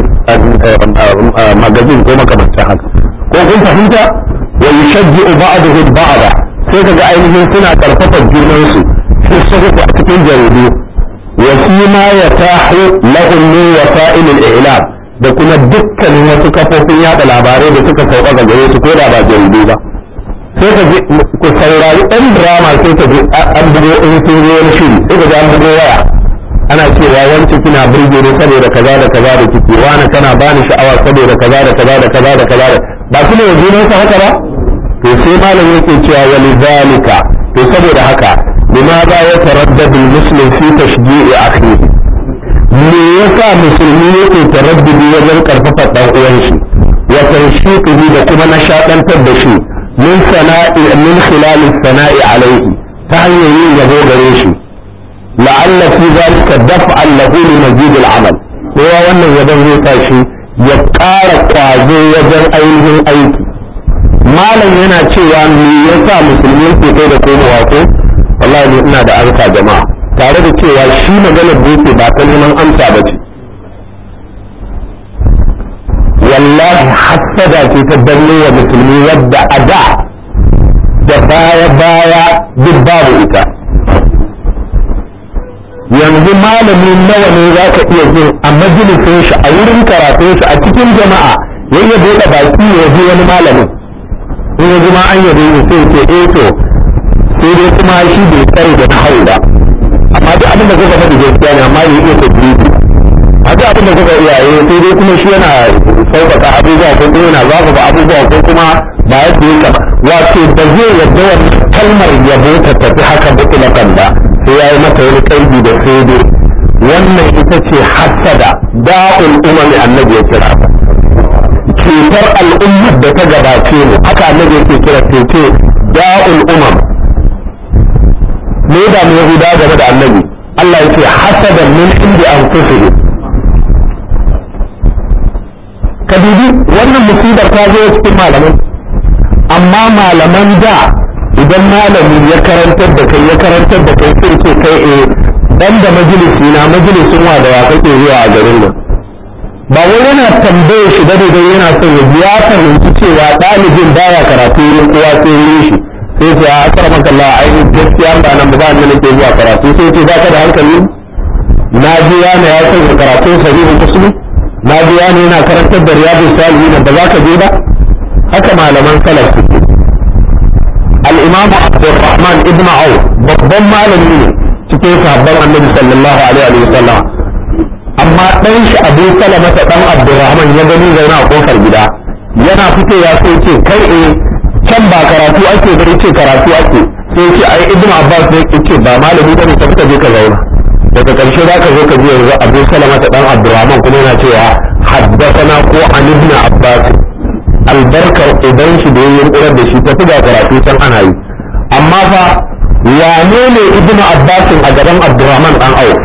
S1: magazin ko makamantan haka ko kun fahimta wa yushajji'u ba'dahu ba'da sai kaga ainihin suna karfafa junansu su suka a cikin jaridu wa fi ma yatahu lahum min wasa'il al-i'lam da kuma dukkanin wasu kafofin yada labarai da suka sauka ga gare su ko da ba jaridu ba sai ka ji ku saurari ɗan drama sai ka ji an bugo in sun zo wani shiri sai ka ji an bugo waya ana cewa wancan kina burge ne saboda kaza da kaza da kike wani kana bani sha'awa saboda kaza da kaza da kaza da kaza da ba su ne yanzu nan haka ba to sai malam yake cewa walidhalika to saboda haka limadha yataraddadu almuslim fi tashji'i akhihi me yasa musulmi yake taraddudi wajen karfafa dan uwan shi wa tanshiqihi da kuma nashadantar da shi min sana'i min khilal sana'i alaihi ta hanyar yin yabo gare shi la'alla fi zalika daf'an lahu li mazid al-amal kowa wannan yabon zai sa shi ya ƙara kwazo wajen ainihin aiki malam yana cewa me yasa musulmi ke kai da komowa ko wallahi ne ina da amsa jama'a tare da cewa shi maganar da yake ba ta neman amsa ba ce wallahi hassada ce ta danne wa musulmi wadda a da da baya baya duk babu ita yanzu malami nawa ne za ka iya jin a majalisin shi a wurin karatun shi a cikin jama'a yayin buɗe baki ya ji wani malamin in ya ma an yabe ni sai ce eh to sai dai kuma shi bai tsare da nahawu ba amma duk abin da kuka faɗi gaskiya ne amma bai iya tadrisi a duk abin da kuka iya yi sai dai kuma shi yana sauƙaƙa abubuwa ko kuma yana zafafa abubuwa ko kuma ba ya ce ka wato ba zai yadda wannan kalmar yabo ta tafi haka mutlaƙan ba sai ya yi mata wani kaidi da sai dai wannan ita ce hasada da'ul umami annabi ya kira ta cutar al'ummar da ta gabace mu haka annabi yake kira ce da'ul umam me da mu yahuda game da annabi Allah yake hasadan min indi anfusihim ka dubi wannan musibar ta zo cikin malamai amma malaman da idan malami ya karantar da kai ya karantar da kai sai ce kai eh dan da majalisi na majalisin wa da wa kake zuwa a garin nan ba wai yana tambaye shi da dai yana son ya biya fahimci cewa ɗalibin baya karatu wurin kowa sai wurin shi sai ce a akar maka Allah ai gaskiya ba nan ba nan nake zuwa karatu sai ce ba ka da hankali na ji yana ya sanya karatun sahihul muslim na ji yana yana karantar da riyadu salihin ba za ka je ba haka malaman salaf suke al-imamu abdurrahman ibn auf babban malami ne cikin sahabban annabi sallallahu alaihi wa sallam amma dan shi abu salama ta dan abdurrahman ya gani zauna a kofar gida yana fitowa sai ce kai eh can ba karatu ake bari ce karatu ake sai ce ai ibn abbas ne ce ba malami bane ka fita je ka zauna daga karshe za ka zo ka ji yanzu abu salama ta dan abdurrahman kuma yana cewa haddathana ko an ibn abbas albarkar idan shi da yayin kurar da shi ta fi karatu can ana yi amma fa wane ne ibn abbas a gaban abdurrahman dan auf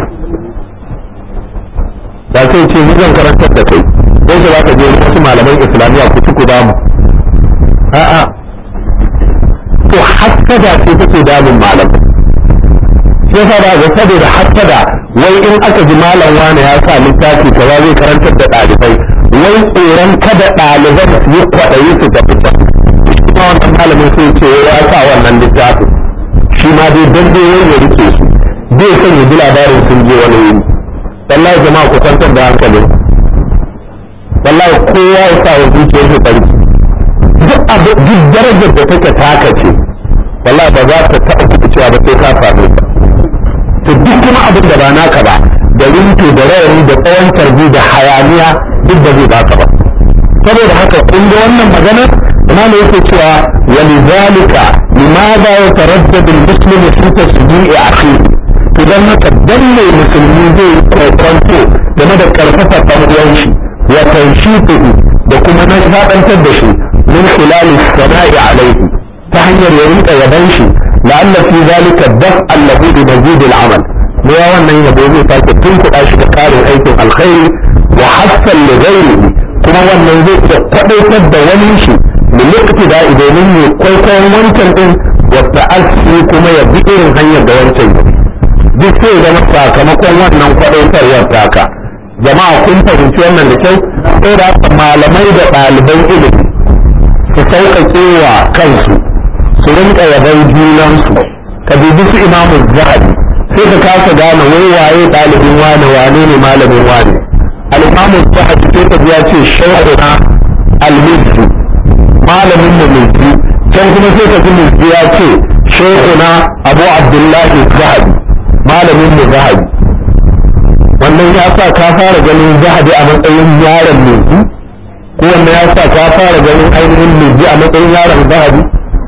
S1: da sai ce ni zan karantar da kai don shi za ka je wasu malaman islamiyya ku ci ku damu a'a to hassada ce take damun malam shi yasa ba ga saboda hassada wai in aka ji malam wani ya sa littafi kaza zai karantar da ɗalibai wai tsoron kada ɗaliban su yi kwaɗayi su tafi can kuma wannan malamin sai ce ya sa wannan littafin shi ma dai dan dai ya rike su zai son ya ji labarin sun je wani wuri wallahi jama'a ku kwantar da hankalin wallahi kowa ya sa wa zuciyar shi tsarki duk abu duk darajar da take taka ce wallahi ba za ta taɓa kuɗi cewa ba sai ka same ta to duk kuma abin da ba naka ba da rinto da rawani da tsawon tarbi da hayaniya duk da zai baka ba saboda haka kun ga wannan magana imam yake cewa walidhalika limadha yataraddadu al-muslimu fi tasdi'i akhihi idan haka danne musulmi zai yi kwakwanto game da karfafa ɗan uwan shi wa tanshifuhu da kuma na shaɗantar da shi min khilali sana'i alaihi ta hanyar ya rinka yaban shi la'alla fi zalika daf'an lahu bi mazid al-amal ne ya wannan yabo zai sake tunkuɗa shi da ƙarin aikin alkhairi wa hassan li ghairihi kuma wannan zai iya kwadaitar da wani shi min iqtida domin ya kwaikwayon wancan din wa ta'assi kuma ya bi irin hanyar da wancan ya duk sai zama sakamakon wannan kwadaitarwar taka jama'a kun fahimci wannan da kyau sai da haka malamai da ɗaliban ilimi su sauƙaƙe wa kansu su rinƙa yaban junansu ka dubi su imamu zahabi sai ka kasa gane wai waye ɗalibin wane wane ne malamin wane al-imamu zahabi sai ka ya ce shaykhuna al-mizzi malamin mu mizzi can kuma sai ka ji mizzi ya ce shaykhuna abu abdullahi zahabi malamin mu zahabi wannan ya sa ka fara ganin zahabi a matsayin yaron mizzi ko wannan ya sa ka fara ganin ainihin mizzi a matsayin yaron zahabi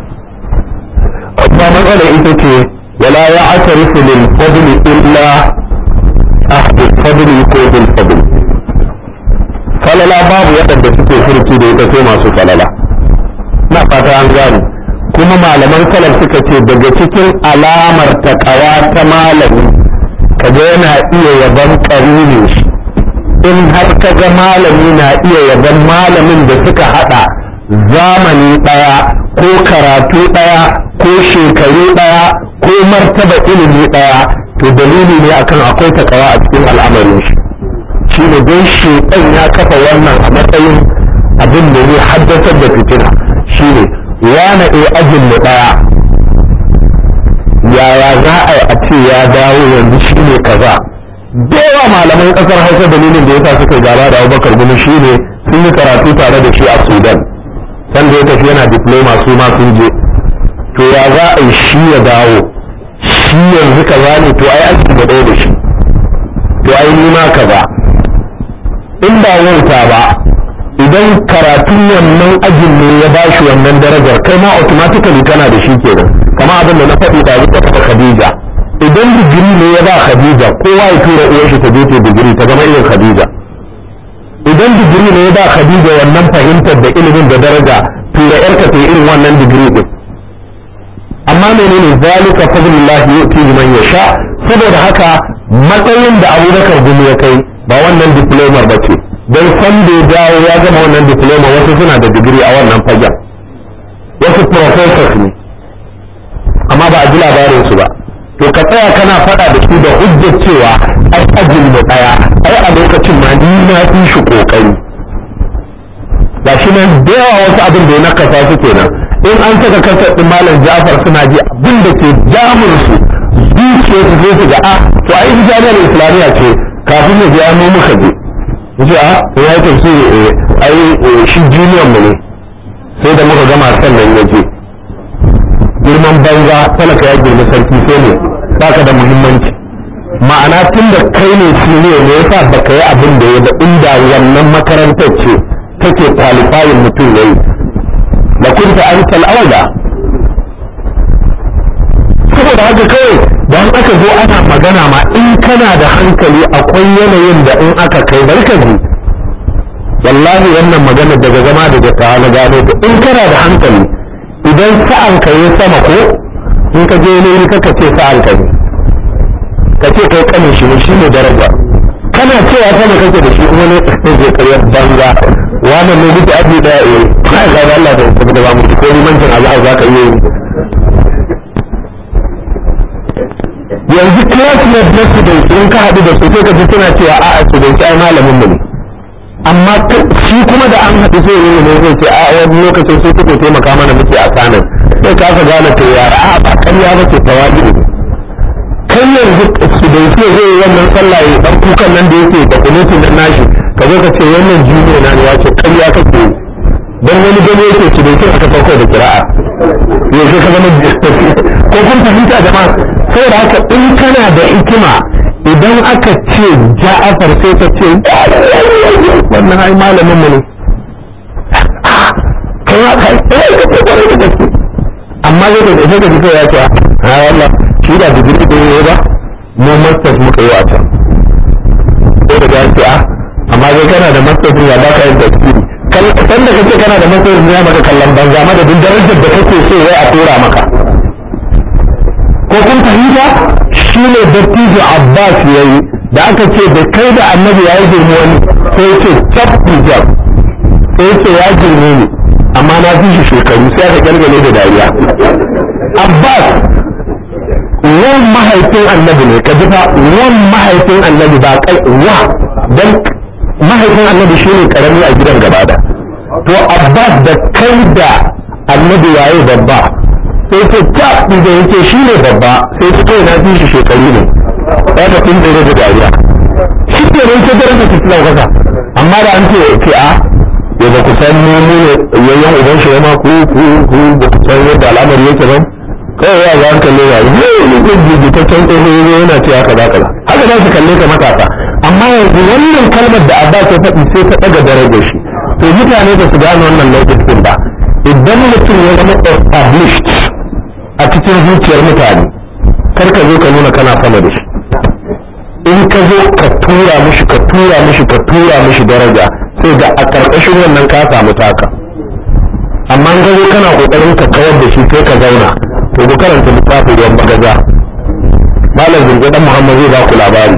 S1: amma matsala ita ce wala ya atarifu lil fadli illa ahli fadli ko bil fadli falala babu waɗanda suke furci da ita sai masu falala na fata an gane kuma malaman salaf suka ce daga cikin alamar takawa ta malami kaga yana iya yaban karinin shi in har kaga malami na iya yaban malamin da suka hada zamani daya ko karatu daya ko shekaru daya ko martaba ilimi daya to dalili ne akan akwai takawa a cikin al'amarin shi shi ne don shekan ya kafa wannan a matsayin abin da zai haddasar da fitina shi ne wane e ajin mu daya yaya za a yi a ce ya dawo yanzu shi ne kaza yawa malaman kasar hausa dalilin da yasa suka gaba da abubakar gumi shi ne sun yi karatu tare da shi a sudan san da ya tafi yana diploma su ma sun je to ya za a yi shi ya dawo shi yanzu kaza ne to ai aji da ɗaya da shi to ai ni ma kaza in ba wauta ba idan karatun wannan ajin ne ya ba shi wannan darajar kai ma automatically kana da shi kenan kama abin da na faɗi da zuka ta Khadija idan digiri ne ya ba Khadija kowa ya tura uwar shi ta je ta digiri ta zama irin Khadija idan digiri ne ya ba Khadija wannan fahimtar da ilimin da daraja tura yarka ta irin wannan digiri din amma menene zalika fadlullah yu'ti man yasha saboda haka matsayin da abubakar gumi ya kai ba wannan diplomar ba ce don san da ya dawo ya gama wannan diploma wasu suna da digiri a wannan fagen wasu professors ne amma ba a ji labarin su ba to ka tsaya kana faɗa da su da hujjar cewa ai ajin mu ɗaya ai a lokacin ma ni na fi shi kokari ga shi nan da yawa wasu abin da ya nakasa su kenan in an saka kasar ɗin malam jafar suna ji abin da ke jamun su zuciya su zai su ga a to ai jami'ar islamiyya ce kafin ya je an muka je yace a ya yi tafsiri ai shi junior mu ne sai da muka gama sannan ya je girman banza talaka ya girma sarki sai ne baka da muhimmanci ma'ana tun da kai ne senior ne yasa baka yi abin da ya da inda wannan makarantar ce take qualifying mutum yayi da kunta an aula saboda haka kawai don aka zo ana magana ma in kana da hankali akwai yanayin da in aka kai barka ji wallahi wannan magana daga zama daga ta na gano ta in kana da hankali idan sa'an ka yi sama ko in ka je ne kaka ce sa'an ka ne ka ce kai kanin shi ne shi ne daraja kana cewa sama kake da shi kuma ne je karyar banza wannan ne mutu abu da ya kai ga Allah da kuma da ba mu ko limancin Allah za ka iya yanzu classmate na student in ka haɗu da su sai ka ji suna cewa a'a student ai malamin mu ne amma shi kuma da an haɗu sai yi ne zai ce a wani lokacin sai kuke taimaka mana muke a kanan sai ka ka gane to yara a ba ƙarya ba ce tawadi ne kai yanzu student zai yi wannan sallah ya dan kukan nan da yake da kunutin nan nashi ka zo ka ce wannan junior na ne ya ce ƙarya kake yi dan wani gani yake student aka sauko da kira'a yanzu ka zama ko kun fahimta jama'a saboda haka in kana da hikima idan aka ce ja'afar sai ka ce wannan ai malamin mu ne kai ma kai eh ka ce kwarai da gaske amma zai da sai ka ji kai ya ce a wallah shi da digiri da yayi ba mu masters muka yi a can ko da ya ce a amma zai kana da masters ya ba ka yin tafsiri san da kace kana da masters ya maka kallon banza madadin darajar da kake so wai a tura maka ko kun fahimta shi ne dattijo abbas ya yi da aka ce da kai da annabi ya yi girma wani sai ce cap hijab sai ce ya girme ni amma na fi shi shekaru sai aka gargale da dariya abbas wan mahaifin annabi ne ka ji fa wan mahaifin annabi ba kai wa dan mahaifin annabi shi ne karami a gidan gaba da to abbas da kai da annabi yayi babba sai ce ta da yake shi ne babba sai ta kai na fi shi shekaru ne ya ta kun tsere da dariya shi ke nan ta daraja ta tilawa kasa amma da an ce ce a ya ba ku san mu mu yayyan uban shi ma ku ku ku ba ku san yadda al'amari yake ba kawai ya ga kalle ya yi ne ne ta can tsoho yana ce haka za ka haka za su kalle ka matasa amma yanzu wannan kalmar da abba ta faɗi sai ta ɗaga darajar shi to mutane ba su gane wannan lokacin ba idan mutum ya zama established a cikin zuciyar mutane kar ka zo ka nuna kana sama da shi in ka zo ka tura mishi ka tura mishi ka tura mishi daraja sai ga a ƙarƙashin wannan ka samu taka amma in zo kana ƙoƙarin ka kawar da shi sai ka zauna to ku karanta littafin ruwan bagaja malam zirga dan muhammad zai ba ku labari